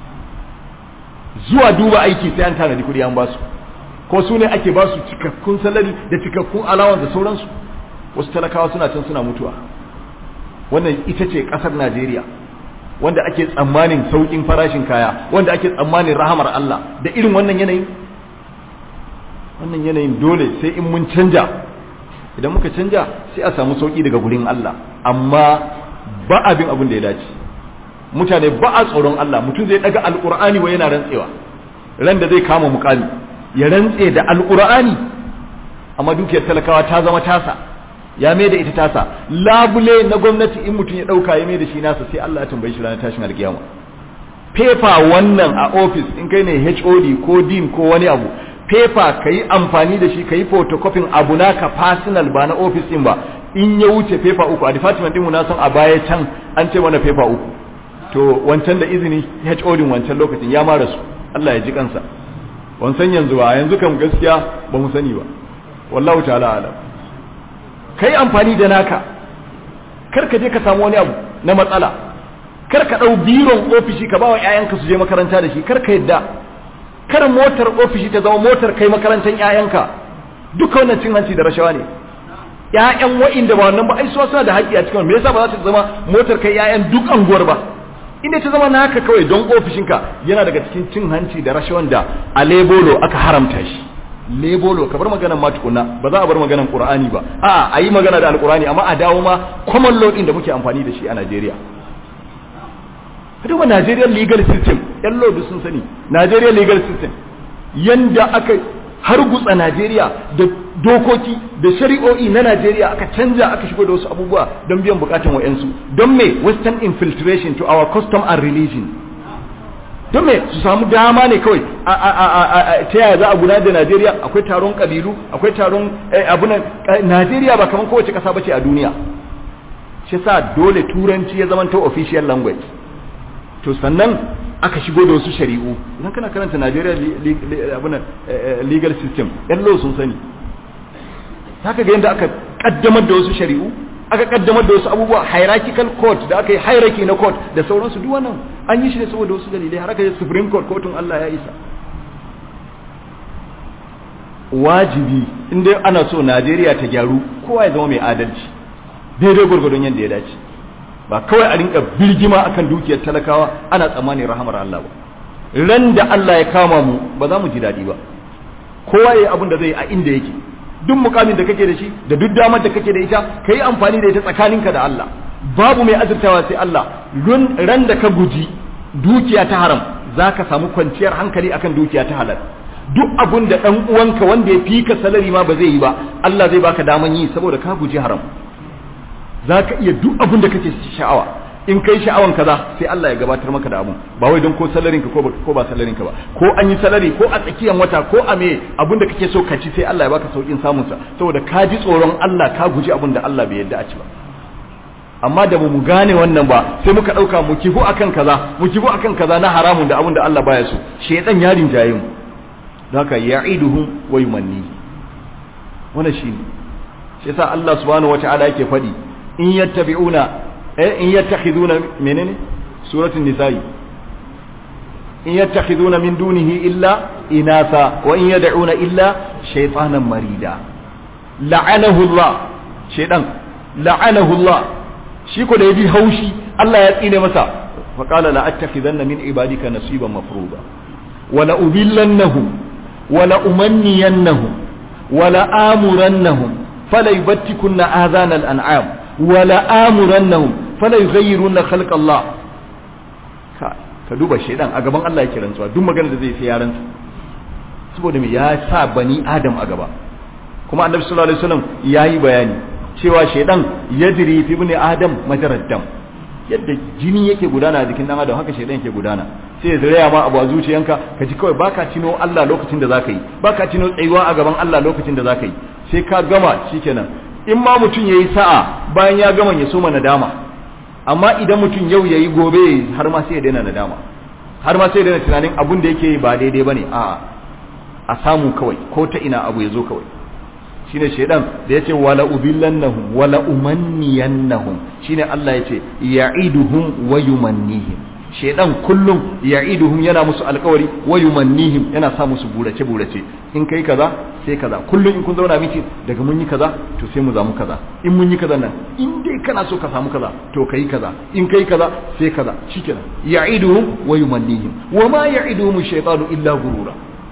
zuwa duba aiki sai an tana da kuɗi an ba su ko su ne ake ba su cikakkun salari da cikakkun alawan da sauransu wasu talakawa suna can suna mutuwa wannan ita ce ƙasar najeriya wanda ake tsammanin saukin farashin kaya wanda ake tsammanin rahamar Allah da irin wannan yanayin wannan yanayin dole sai in mun canja idan muka canja sai a samu sauki daga gurin Allah amma ba abin abin da ya dace mutane ba a tsoron Allah mutum zai daga alkur'ani wa yana rantsewa ran da zai kama mukami ya rantse da alkur'ani amma dukiyar talakawa ta zama tasa ya mai da ita tasa labule na gwamnati in mutum ya dauka ya mai da shi nasa sai Allah ya tambaye shi ranar tashin alkiyama paper wannan a office in kai ne HOD ko dean ko wani abu paper kai amfani da shi kai photocopying abu naka personal ba na office din ba in ya wuce paper uku a department din mu na san a baya can an ce mana paper uku to wancan da izini HOD wancan lokacin ya mara su Allah ya ji kansa wancan yanzu ba yanzu kam gaskiya ba mu sani ba wallahu ta'ala alam kai amfani da naka kar ka je ka samu wani abu na matsala kar ka dau biron ofishi ka bawa ƴaƴanka su je makaranta da shi kar ka yadda kar motar ofishi ta zama motar kai makarantar ƴaƴanka duka wannan cin hanci da rashawa ne ƴaƴan wa'inda ba wannan ba ai suna da haƙƙi a cikin me yasa ba za ta zama motar kai ƴaƴan duk anguwar ba inda ta zama naka kawai don ofishinka yana daga cikin cin hanci da rashawan da a lebolo aka haramta shi lebolo ka bar maganan ma tukuna ba za a bar maganan qur'ani ba a a yi magana da alqur'ani amma a dawo ma common law din da muke amfani da shi a Najeriya duba Nigerian legal system yan law sun sani Nigerian legal system yanda aka hargutsa Najeriya da dokoki da shari'o'i na Najeriya aka canja aka shigo da wasu abubuwa don biyan bukatun wayansu don me western infiltration to our custom and religion don me su samu dama ne kawai ta yaya za a gudanar da Najeriya akwai taron kabilu akwai taron abunan Najeriya ba kamar kowace kasa bace a duniya shi sa dole turanci ya zama official language to sannan aka shigo da wasu shari'u idan kana karanta Najeriya abunan legal system yan law sun sani haka ga yadda aka kaddamar da wasu shari'u aka kaddamar da wasu abubuwa hierarchical court da aka yi hierarchy na court da sauransu duk wannan an yi shi ne saboda wasu dalilai har aka yi supreme court kotun Allah ya isa wajibi inda ana so Najeriya ta gyaru kowa ya zama mai adalci daidai gwargwadon yadda ya dace ba kawai a rinka birgima akan dukiyar talakawa ana tsammanin rahamar Allah ba ran da Allah ya kama mu ba za mu ji daɗi ba kowa ya yi abin da zai yi a inda yake duk mukamin da kake da shi da duk damar da kake da ita ka yi amfani da ita tsakaninka da Allah babu mai azurtawa sai Allah ran da ka guji dukiya ta haram za ka samu kwanciyar hankali akan dukiya ta halal duk abun da ɗan uwanka wanda ya fi ka salari ma ba zai yi ba Allah zai baka daman yi saboda ka guji haram za ka iya duk abun da kake sha'awa in kai sha'awan kaza sai Allah ya gabatar maka da abun ba wai don ko salarin ka ko ba ko ba salarin ka ba ko an yi salari ko a tsakiyar wata ko a me abun da kake so ka ci sai Allah ya baka saukin samun sa saboda ka ji tsoron Allah ka guji abun da Allah bai yarda a ci ba amma da mu gane wannan ba sai muka dauka mu kifu akan kaza mu kifu akan kaza na haramun da abun da Allah baya so shedan ya rinjaye mu haka ya'iduhum wa yumanni wannan shine shi yasa Allah subhanahu wata'ala yake fadi in yattabi'una eh in yattakhiduna menene suratul nisa'i in yattakhiduna min dunihi illa inatha wa in yad'una illa shaytanan marida la'anahu Allah shaydan la'anahu Allah shi ko da yaji haushi Allah ya tsine masa fa qala la attakhidanna min ibadika nasiban mafruḍa wa la ubillannahum wa la umanniyannahum wa la amurannahum fala yubattikunna adhana al-an'am wala amurannahum fala yughayyiruna khalq Allah ka ka duba shedan a gaban Allah yake rantsuwa duk magana da zai sai ya rantsu saboda me ya sa bani adam a gaba kuma annabi sallallahu alaihi wasallam yayi bayani cewa shedan yajri fi ibn adam majarad dam yadda jini yake gudana a jikin dan adam haka shedan yake gudana sai ya zuraya ma abu a zuciyanka ka ji kawai baka tino Allah lokacin da zaka yi baka tino tsayuwa a gaban Allah lokacin da zaka yi sai ka gama shikenan in ma mutum ya yi sa'a bayan ya gama ya soma nadama amma idan mutum yau yayi gobe har ma sai ya daina nadama har ma sai ya daina tunanin abun da yake ba daidai bane a a samu kawai ko ta ina abu ya zo kawai shine shedan da yace wala ubillannahum wala umanniyannahum shine Allah yace ya'iduhum wa yumannihim shedan kullum ya'iduhum yana musu alƙawari wa yumannihim yana sa musu burace burace in kai kaza sai kaza kullum in kun zauna miki daga mun yi kaza to sai mu zamu kaza in mun yi kaza nan in dai kana so ka samu kaza to kai kaza in kai kaza sai kaza shikenan ya'iduhum wa yumannihim wa ma ya'iduhum shaytanu illa gurura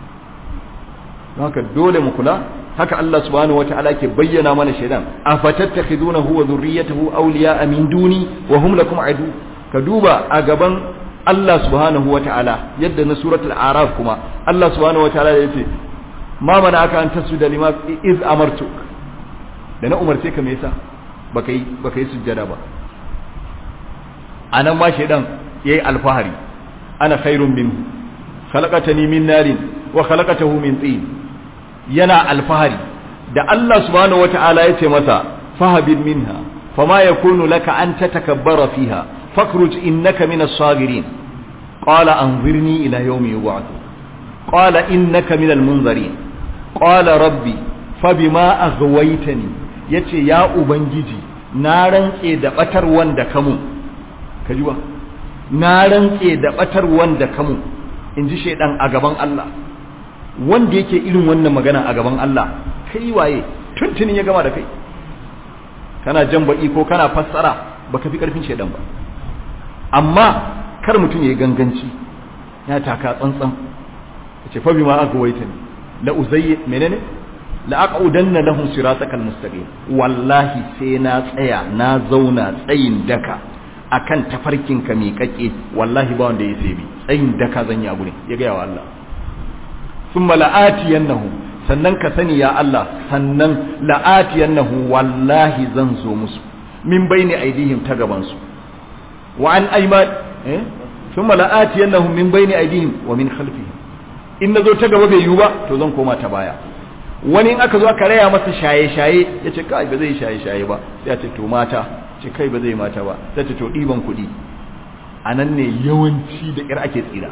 haka dole mu kula haka Allah subhanahu wata'ala ke bayyana mana shaidan afatattakhidunahu wa dhurriyyatahu awliya'a min duni wa hum lakum adu ka duba a gaban Allah subhanahu wata'ala yadda na suratul araf kuma Allah subhanahu wata'ala yace ma mana aka an tasjuda lima iz amartuk da na umarce ka me yasa baka yi baka yi sujjada ba anan ma shaidan yayi alfahari ana khairun minhu khalaqatani min narin wa khalaqatahu min tin yana alfahari da Allah subhanahu wata'ala ya ce masa fahabin minha fama yakunu laka an tatakabbara fiha fakhruj innaka minas sagirin qala anzirni ila yawmi yub'ath qala innaka minal munzirin qala rabbi fabima aghwaytani yace ya ubangiji na rantse da batar wanda kamu kaji ba na rantse da batar wanda kamu inji shedan a gaban Allah wanda yake irin wannan magana a gaban Allah kai waye tuntunin ya gama da kai kana jan baki ko kana fassara baka fi karfin shedan ba amma kar mutum yayi ganganci ya taka tsantsan yace fa bima agwaita ni la uzayyi menene la aqudanna lahum siratakal mustaqim wallahi sai na tsaya na zauna tsayin daka akan tafarkin ka miƙaƙe wallahi ba wanda ya sai bi tsayin daka zan yi a gurin ya ga wa Allah ثم لآتينهم sannan ka sani ya Allah sannan la'atiyannahu wallahi zan zo musu min baini aidihim ta gaban su wa an ayman eh thumma la'atiyannahum min baini aidihim wa min khalfihim in nazo ta gaba bai yiwu ba to zan koma ta baya wani in aka zo aka raya masa shaye shaye yace kai ba zai shaye shaye ba sai ya ce to mata ce kai ba zai mata ba sai ce to diban kuɗi anan ne yawanci da kir ake tsira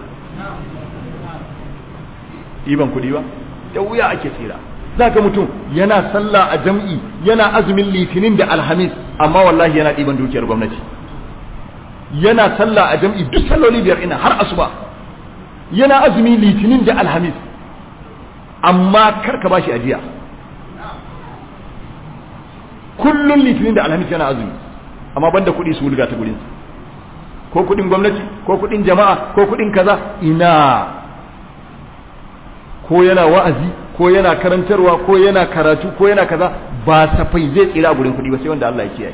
ɗiban kuɗi ba da wuya ake tsira za ga mutum yana sallah a jam'i yana azumin litinin da alhamis amma wallahi yana ɗiban dukiyar gwamnati yana sallah a jam'i duk salloli biyar ina har asuba yana azumi litinin da alhamis amma kar ka bashi ajiya kullun litinin da alhamis yana azumi amma banda kuɗi su wulga ta gurinsa ko kuɗin gwamnati ko kuɗin jama'a ko kuɗin kaza ina ko yana wa'azi ko yana karantarwa ko yana karatu ko yana kaza ba safai zai tsira a gurin kuɗi ba sai wanda Allah ya kiyaye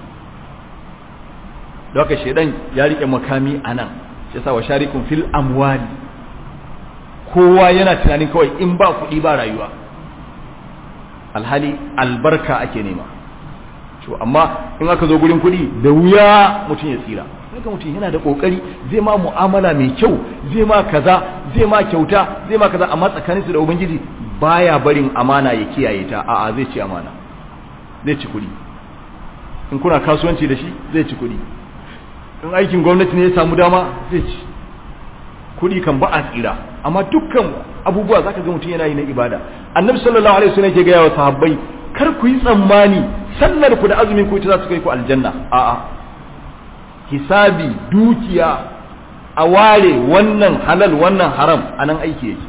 da haka shedan ya rike makami anan sai sa wa sharikun fil amwali kowa yana tunanin kawai in ba kuɗi ba rayuwa alhali albarka ake nema to amma in aka zo gurin kuɗi da wuya mutum ya tsira haka mutum yana da kokari zai ma mu'amala mai kyau zai ma kaza zai ma kyauta zai ma kaza amma tsakaninsu da ubangiji baya barin amana ya kiyaye ta a'a zai ci amana zai ci kuɗi in kuna kasuwanci da shi zai ci kuɗi in aikin gwamnati ne ya samu dama zai ci kuɗi kan ba a tsira amma dukkan abubuwa zaka ga mutum yana yi na ibada annabi sallallahu alaihi wasallam ke gaya wa sahabbai kar ku yi tsammani sallar ku da azumin ku ita za su kai ku aljanna a'a hisabi dukiya a ware wannan halal wannan haram anan aiki yake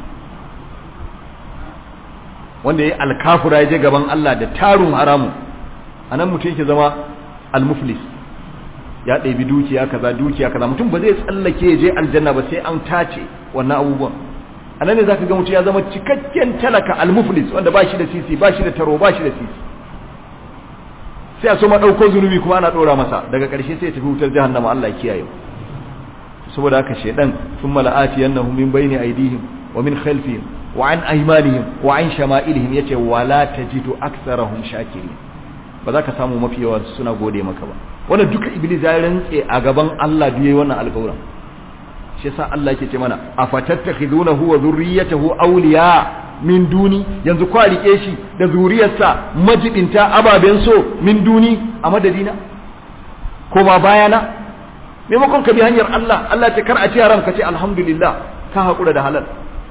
wanda ya alkafura ya je gaban Allah da tarun haramun anan mutum yake zama almuflis ya ɗabi dukiya kaza dukiya kaza mutum ba zai tsallake ya je aljanna ba sai an tace wannan abubuwan anan ne zaka ga mutum ya zama cikakken talaka almuflis wanda ba shi da sisi ba shi da taro ba shi da sisi sai a so ma ɗauko zunubi kuma ana ɗora masa daga ƙarshe sai ya tafi wutar jahannama Allah ya kiyaye saboda haka shaidan sun mala'ati yannahu min bayni aydihim wa min khalfihim wa an aymanihim wa an shama'ilihim yace wala tajidu aktsarahum shakirin ba za ka samu mafi yawa suna gode maka ba wanda duka iblis ya rantse a gaban Allah biye wannan alƙawarin shi yasa Allah yake ce mana afatattakhidunahu wa dhurriyyatahu awliya min duni yanzu kwa rike shi da zuriyarsa majibinta ababen so min duni a madadina koma bayana maimakon ka bi hanyar Allah Allah ce kar a ci haram ka ce alhamdulillah ka haƙura da halal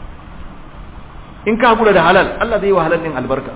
in ka haƙura da halal Allah zai yi wa halal ɗin albarka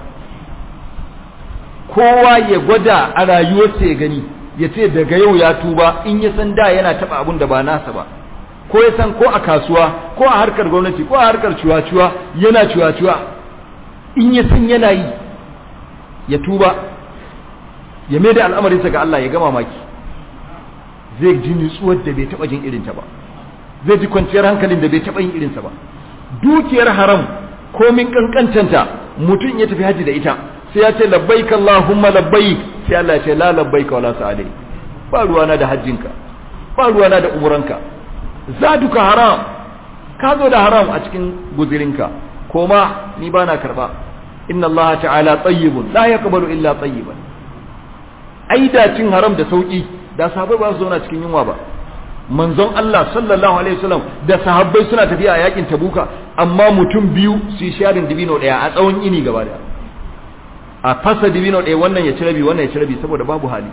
kowa ya gwada a rayuwarsa ya gani ya ce daga yau ya tuba in ya san da yana taɓa abun da ba nasa ba ko ya san ko a kasuwa ko a harkar gwamnati ko a harkar cuwa-cuwa yana cuwa-cuwa in ya san yana yi ya tuba ya mai da al'amarinsa ga Allah ya gama maki zai ji nutsuwar da bai taɓa jin irinta ba zai ji kwanciyar hankalin da bai taɓa yin irinsa ba dukiyar haram komin kankantanta mutum ya tafi haji da ita sai ya ce labbaik Allahumma labbaik sai Allah ya ce la labbaik wala sa'alai ba ruwana da hajjinka ba ruwana da umuranka zaduka haram ka zo da haram a cikin guzirinka koma ni bana karba inna Allah ta'ala tayyibun la yaqbalu illa tayyiban ai da cin haram da sauki da sahabbai ba su zauna cikin yunwa ba manzon Allah sallallahu alaihi wasallam da sahabbai suna tafiya a yakin tabuka amma mutum biyu su yi sharin dibino daya a tsawon ini gaba daya a fasa dibino daya wannan ya ci rabi wannan ya ci rabi saboda babu hali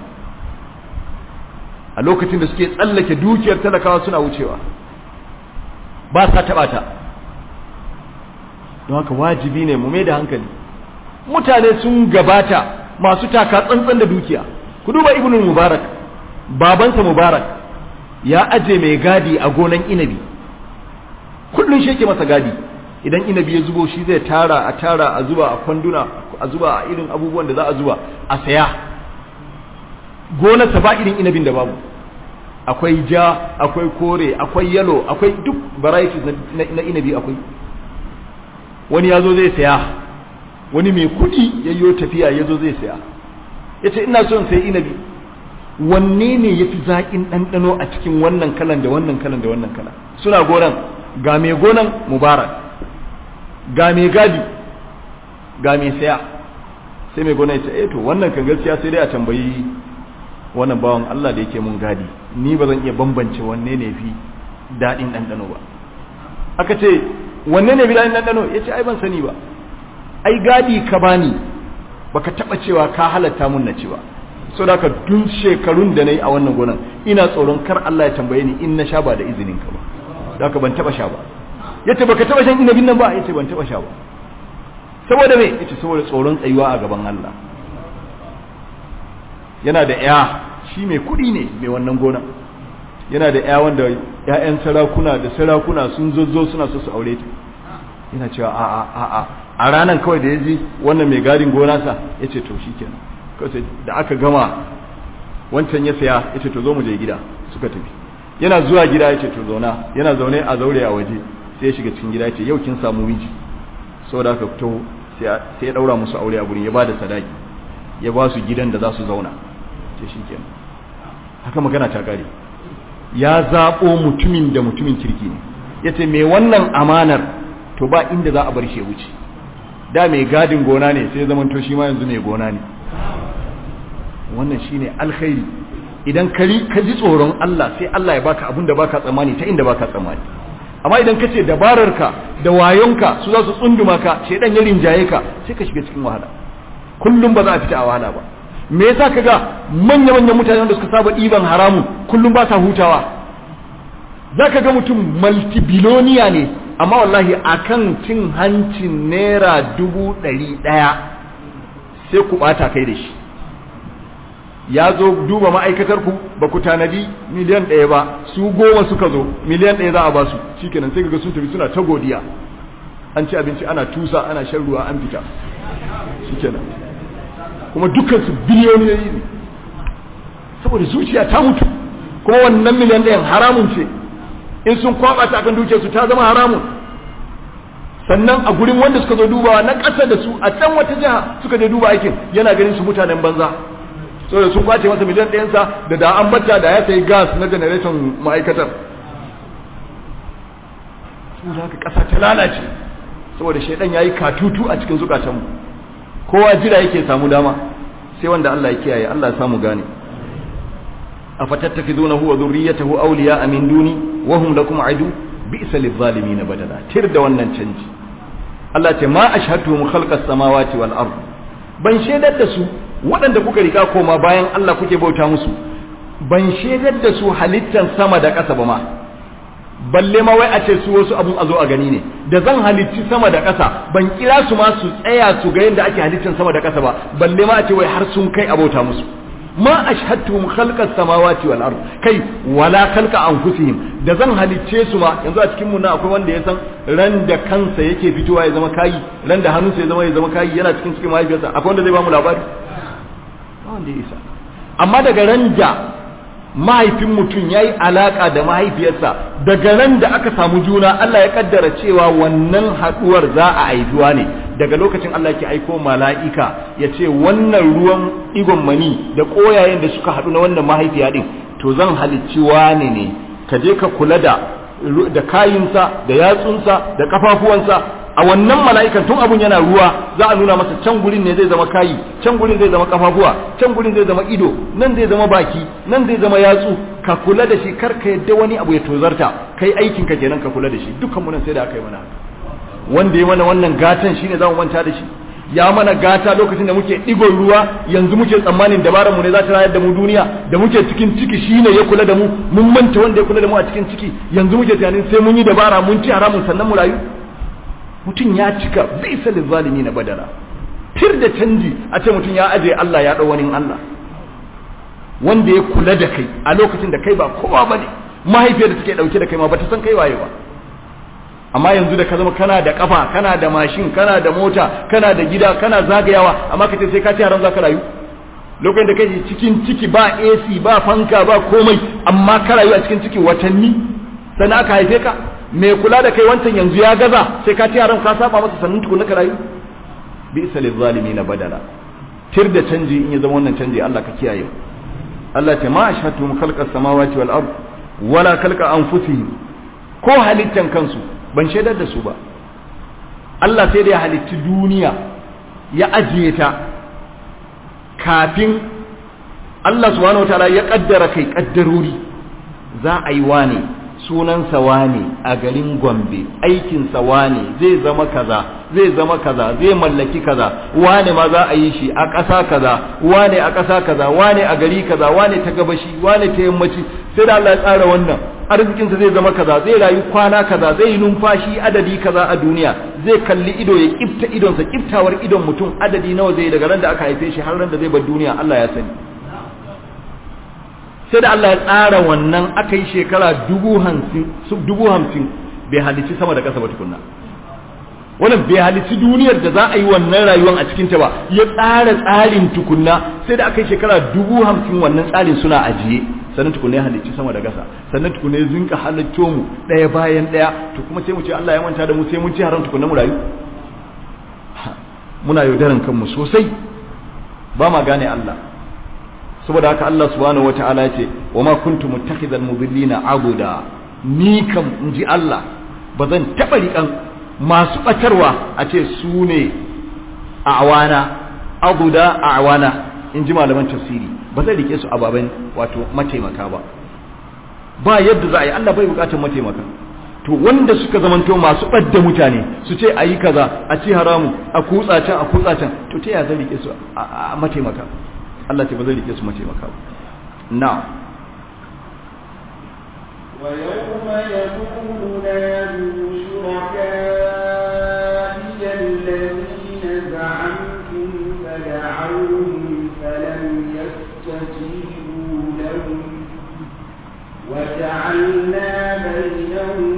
a lokacin da suke tsallake dukiyar talakawa suna wucewa ba sa taba ta don haka wajibi ne mu mai da hankali mutane sun gabata masu taka tsantsan da dukiya ku duba ibnu mubarak babansa mubarak ya aje mai gadi a gonan inabi kullun shi yake masa gadi idan inabi ya zubo shi zai tara a tara a zuba a kwanduna a zuba a irin abubuwan da za a zuba a saya gonarsa ba irin inabin da babu akwai ja akwai kore akwai yalo akwai duk varieties na inabi akwai wani ya zo zai saya wani mai kudi yayyo tafiya ya zo zai saya ya ce ina son sai inabi wanne ne ya fi zaƙin ɗanɗano a cikin wannan kalan da wannan kalan da wannan kalan suna gonan ga mai gonan mubarak ga mai gadi ga mai saya sai mai gonan ya ce eh to wannan kan gaskiya sai dai a tambayi wannan bawan Allah da yake mun gadi ni ba zan iya bambance wanne ne fi daɗin ɗanɗano ba aka ce wanne ne fi daɗin ɗanɗano ya ce ai ban sani ba ai gadi ka bani baka taɓa cewa ka halatta mun na ci ba so da ka dun shekarun da na yi a wannan gonan ina tsoron kar Allah ya tambaye ni in na sha ba da izinin ka ba da ka ban taɓa sha ba yace baka taɓa shan inabin nan ba yace ban taɓa sha ba saboda me yace saboda tsoron tsayuwa a gaban Allah yana da ya shi mai kuɗi ne mai wannan gona yana da ya wanda ƴaƴan sarakuna da sarakuna sun zozzo suna so su aure ta yana cewa a a a a a ranar kawai da ya ji wannan mai gadin gona sa ya ce to shi kenan kawai da aka gama wancan ya saya ya ce to zo mu je gida suka tafi yana zuwa gida ya ce to zauna yana zaune a zaure a waje sai ya shiga cikin gida ya ce yau kin samu miji saboda aka fito sai ya daura musu aure a gurin ya ba da sadaki ya ba su gidan da za su zauna ce shi kenan haka magana ta kare ya zaɓo mutumin da mutumin kirki ne ya ce mai wannan amanar to ba inda za a bar shi ya wuce da mai gadin gona ne sai zaman to shi ma yanzu mai gona ne wannan shine alkhairi idan ka ji tsoron Allah sai Allah ya baka abin da baka tsammani ta inda baka tsammani amma idan ka ce dabararka da wayonka su za su tsunduma ka shedan ya rinjaye ka sai ka shiga cikin wahala kullum ba za a fita a wahala ba me yasa kaga manya manyan mutane wanda suka saba ɗiban haramun kullum ba sa hutawa zaka ga mutum multibiloniya ne amma wallahi akan cin hancin naira dubu ɗari ɗaya sai ku ɓata kai da shi ya zo duba ma'aikatar ku ba ku tanadi miliyan ɗaya ba su goma suka zo miliyan ɗaya za a ba su shikenan sai ga sun tafi suna ta godiya an ci abinci ana tusa ana shan ruwa an fita shikenan kuma dukkan su biliyoyi ne saboda zuciya ta mutu kuma wannan miliyan ɗayan haramun ce in sun kwaba ta kan dukiyarsu ta zama haramun sannan a gurin wanda suka zo dubawa na ƙasa da su a can wata jiha suka je duba aikin yana ganin su mutanen banza saboda sun kwace masa miliyan ɗayansa da da an bata da ya sayi gas na generation ma'aikatar saboda haka ƙasa ta lalace saboda shaidan ya yi katutu a cikin zukatanmu kowa jira yake samu dama sai wanda Allah ya kiyaye Allah ya samu gane afatattakhidunahu wa dhurriyyatahu awliya'a min duni wa hum lakum adu bi'sa lidh-dhalimin badala tir da wannan canji Allah ce ma ashhadtuhum khalqas samawati wal ard ban shaidar da su waɗanda kuka rika koma bayan Allah kuke bauta musu ban shaidar da su halittan sama da ƙasa ba ma balle ma wai a ce su wasu abun a zo a gani ne da zan halicci sama da ƙasa ban kira su ma su tsaya su ga yadda ake halittan sama da ƙasa ba balle ma a ce wai har sun kai abota musu ma ashhadtuhum khalqas samawati wal ard kai wala khalqa anfusihim da zan halicce su ma yanzu a cikin mu na akwai wanda ya san ran da kansa yake fitowa ya zama kayi ran da hannunsa ya zama ya zama kayi yana cikin cikin mahaifiyarsa akwai wanda zai ba mu labari wanda ya isa amma daga ran da mahaifin mutum ya yi alaƙa da mahaifiyarsa daga ran da aka samu juna Allah ya kaddara cewa wannan haɗuwar za a haifuwa ne daga lokacin Allah ke aiko mala'ika ya ce wannan ruwan igon mani da ƙoyayen da suka haɗu na wannan mahaifiya ɗin to zan halicci wane ne ka je ka kula da da kayinsa da yatsunsa da kafafuwansa a wannan mala'ikan tun abun yana ruwa za a nuna masa can gurin ne zai zama kayi can gurin zai zama kafafuwa can gurin zai zama ido nan zai zama baki nan zai zama yatsu ka kula da shi kar ka yadda wani abu ya tozarta kai aikin ka kenan ka kula da shi dukkan mu nan sai da aka yi mana wanda ya mana wannan gatan shine za mu manta da shi ya mana gata lokacin da muke digon ruwa yanzu muke tsammanin dabarar mu ne za ta rayar da mu duniya da muke cikin ciki shine ya kula da mu mun manta wanda ya kula da mu a cikin ciki yanzu muke tunanin sai mun yi dabara mun ci haramun sannan mu rayu mutum ya cika bai salin zalimi na badara tir da canji a ce mutum ya aje Allah ya ɗau wani Allah wanda ya kula da kai a lokacin da kai ba kowa ba ne mahaifiyar da take ɗauke da kai ma ba ta san kai waye ba amma yanzu da ka zama kana da kafa kana da mashin kana da mota kana da gida kana zagayawa amma ka ce sai ka ci haram za ka rayu lokacin da kai cikin ciki ba AC ba fanka ba komai amma ka rayu a cikin ciki watanni sannan aka haife ka mai kula da kai wancan yanzu ya gaza sai ka ci haram ka saba masa sannan tukuna ka rayu bi isa lil na badala tir da canji in ya zama wannan canji Allah ka kiyaye Allah ta ma ashhadu khalqa samawati wal ard wala khalqa anfusihim ko halittan kansu ban shaidar da su ba Allah sai da ya halitti duniya ya ajiye ta kafin Allah subhanahu wataala ya kaddara kai kaddarori za a yi wane sunansa wane a garin Gombe aikinsa wane zai zama kaza zai zama kaza zai mallaki kaza wane ma za a yi shi a ƙasa kaza wane a ƙasa kaza wane a gari kaza wane ta gabashi wane ta yammaci sai da Allah ya tsara wannan arzikinsa zai zama kaza zai rayu kwana kaza zai yi numfashi adadi kaza a duniya zai kalli ido ya kifta idonsa kiftawar idon mutum adadi nawa zai daga ran da aka haife shi har ran da zai bar duniya Allah ya sani sai da Allah ya tsara wannan aka yi shekara dubu hamsin bai halici sama da ƙasa ba tukunna wannan bai halici duniyar da za a yi wannan rayuwar a cikinta ba ya tsara tsarin tukunna sai da aka yi shekara dubu hamsin wannan tsarin suna ajiye sannan tukunna ya halicci sama da ƙasa sannan tukunna ya zinka halitto mu ɗaya bayan ɗaya to kuma sai mu ce Allah ya manta da mu sai mun ci haram tukunna mu rayu muna yaudaran kanmu sosai ba ma gane Allah saboda haka Allah subhanahu wataala ya ce wa ma kuntum muttakhidhal mudillina abuda ni kam inji Allah ba zan taba rikan masu batarwa a ce su ne a awana abuda a awana inji malaman tafsiri ba zan rike su ababen wato mataimaka ba ba yadda za a yi Allah bai bukatar mataimaka to wanda suka zamanto masu ɓadda mutane su ce a yi kaza a ci haramu a kutsa can a kutsa can to ta yaya zan rike su a mataimaka Allah ce ba zai rike su mace maka ba na ويوم يقول نادوا شركائي الذين زعمتم فدعوهم فلم يستجيبوا لهم وجعلنا بينهم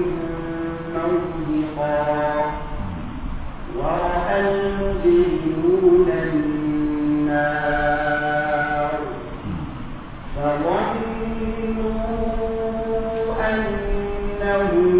موبقا ورأى المجرمون النار فظنوا أنهم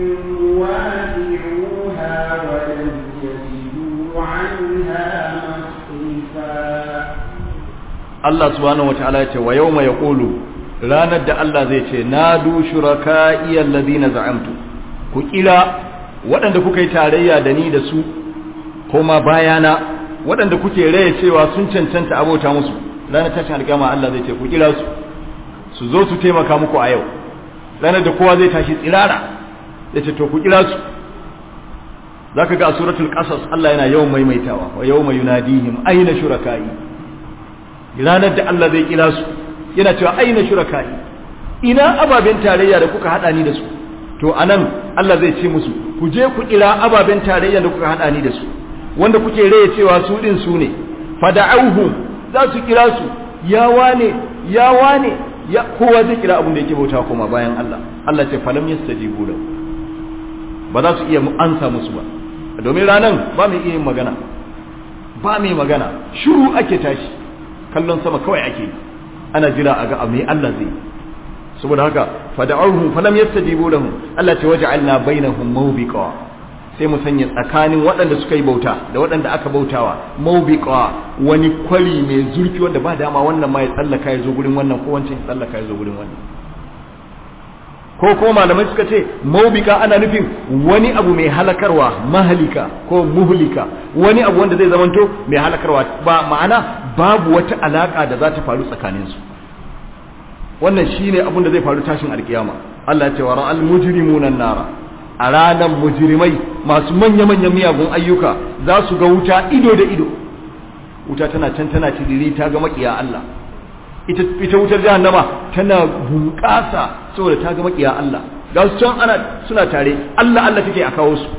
واقعوها ولم يجدوا عنها مصرفا Allah subhanahu wataala ya ce wa yawma yaqulu ranar da Allah zai ce nadu shuraka'i alladhina za'amtu ku kira waɗanda kuka yi tarayya da ni da su koma bayana waɗanda kuke raya cewa sun cancanta abota musu ranar tashin alƙama Allah zai ce ku kira su su zo su taimaka muku a yau ranar da kowa zai tashi tsirara ya ce to ku kira su zaka ga a suratul qasas Allah yana yawan maimaitawa wa yawma yunadihim aina shuraka'i ranar da Allah zai kira su yana cewa aina shuraka'i ina ababen tarayya da kuka hada ni da su to anan Allah zai ce musu ku je ku kira ababen tarayya da kuka hada ni da su wanda kuke raye cewa su din su ne fada'auhum za su kira su ya wane ya wane ya kowa zai kira abin da yake bauta kuma bayan Allah Allah ce falam yastajibu lahu ba za su iya ansa musu ba domin ranan ba mai iya yin magana ba mai magana shiru ake tashi kallon sama kawai ake ana jira a ga mai Allah zai saboda haka fada'uhum falam yastajibu lahum Allah ta waja'alna bainahum mawbiqa sai mu sanya tsakanin waɗanda suka yi bauta da waɗanda aka bautawa mawbiqa wani kwari mai zurfi wanda ba dama wannan ma ya tsallaka ya zo gurin wannan ko wancan ya tsallaka ya zo gurin wannan ko ko malamai suka ce maubika ana nufin wani abu mai halakarwa mahalika ko muhlika wani abu wanda zai zamanto mai halakarwa ba ma'ana babu wata alaka da za ta faru tsakanin su wannan shine abin da zai faru tashin alkiyama Allah ya ce wa ra'al mujrimuna nara a ranar mujrimai masu manya manyan miyagun ayyuka za su ga wuta ido da ido wuta tana can tana tiriri ta ga makiya Allah ita ita wutar jahannama tana bunƙasa saboda ta ga makiya Allah ga su can ana suna tare Allah Allah take a kawo su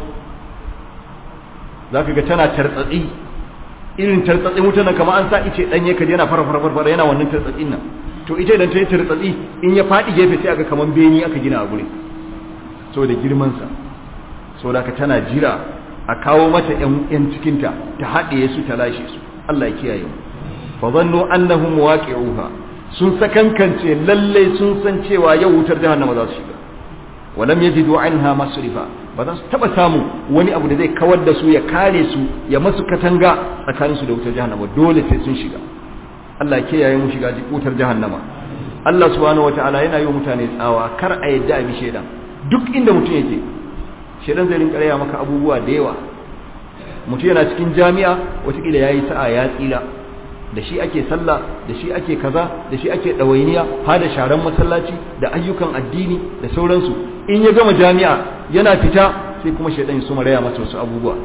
zaka ga tana tartsatsi irin tartsatsi wutar nan kamar an sa ice danye kaje yana fara fara fara yana wannan tartsatsin nan to ita idan ta yi tartsatsi in ya faɗi gefe sai aga kaman beni aka gina a gure saboda girman sa saboda ka tana jira a kawo mata yan yan cikinta ta haɗe su ta lashe su Allah ya kiyaye mu fa zannu annahum waqi'uha sun sakankance lalle sun san cewa yau wutar jahannama za su shiga walam yajidu anha masrifa ba za su taba samu wani abu da zai kawar da su ya kare su ya masu katanga tsakanin su da wutar jahannama dole sai sun shiga Allah ke yayin mu shiga wutar jahannama Allah subhanahu wataala yana yi wa mutane tsawa kar a yadda a bi shedan duk inda mutum yake shedan zai rinka raya maka abubuwa da yawa mutum yana cikin jami'a watakila yayi sa'a ya tsira da shi ake sallah da shi ake kaza da shi ake ɗawainiya ha da sharan masallaci da ayyukan addini da sauransu in ya gama jami'a yana fita sai kuma shaidan su maraya masa wasu abubuwa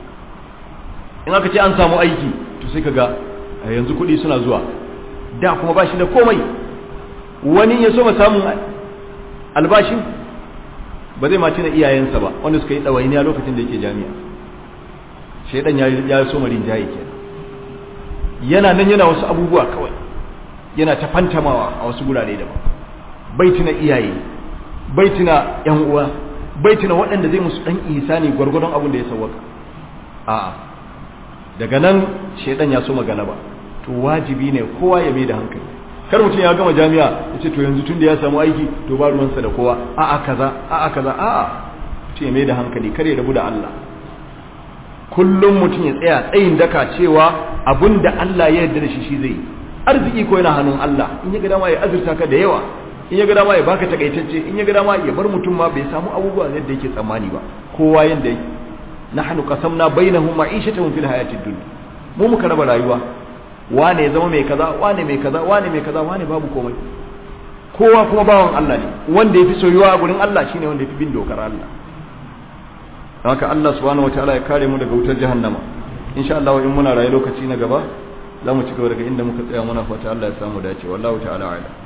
in aka ce an samu aiki to sai kaga yanzu kuɗi suna zuwa da kuma ba shi da komai wani ya so ma samun albashin ba zai mace na iyayensa ba wanda suka yi ɗawainiya lokacin da yake jami'a shaidan ya so marin jayi kenan yana nan yana wasu abubuwa kawai yana ta fantamawa a wasu gurare daban bai tuna iyaye bai tuna yan uwa bai tuna waɗanda zai musu dan ihsani gwargwadon abin da ya sawwaka a'a daga nan shedan ya so magana ba to wajibi ne kowa ya mai da hankali kar mutum ya gama jami'a ya ce to yanzu tun da ya samu aiki to ba ruwansa da kowa a'a kaza a'a kaza a'a mutum ya mai da hankali kar ya rabu da Allah kullum mutum ya tsaya tsayin daka cewa abin da Allah ya yarda da shi shi zai arziki ko yana hannun Allah in ya ga dama ya azurta ka da yawa in ya ga dama ya baka takaitacce in ya ga dama ya bar mutum ma bai samu abubuwa yadda yake tsammani ba kowa yanda yake nahnu qasamna bainahum ma'ishatahum fil hayatid dunya mu muka raba rayuwa wane ya zama mai kaza wane mai kaza wane mai kaza wane babu komai kowa kuma bawan Allah ne wanda yafi soyuwa a gurin Allah shine wanda yafi bin dokar Allah haka Allah subhanahu wataala ya kare mu daga wutar jahannama insha Allah in muna rayu lokaci na gaba za mu ci gaba daga inda muka tsaya muna fata Allah ya samu dace wallahu ta'ala a'lam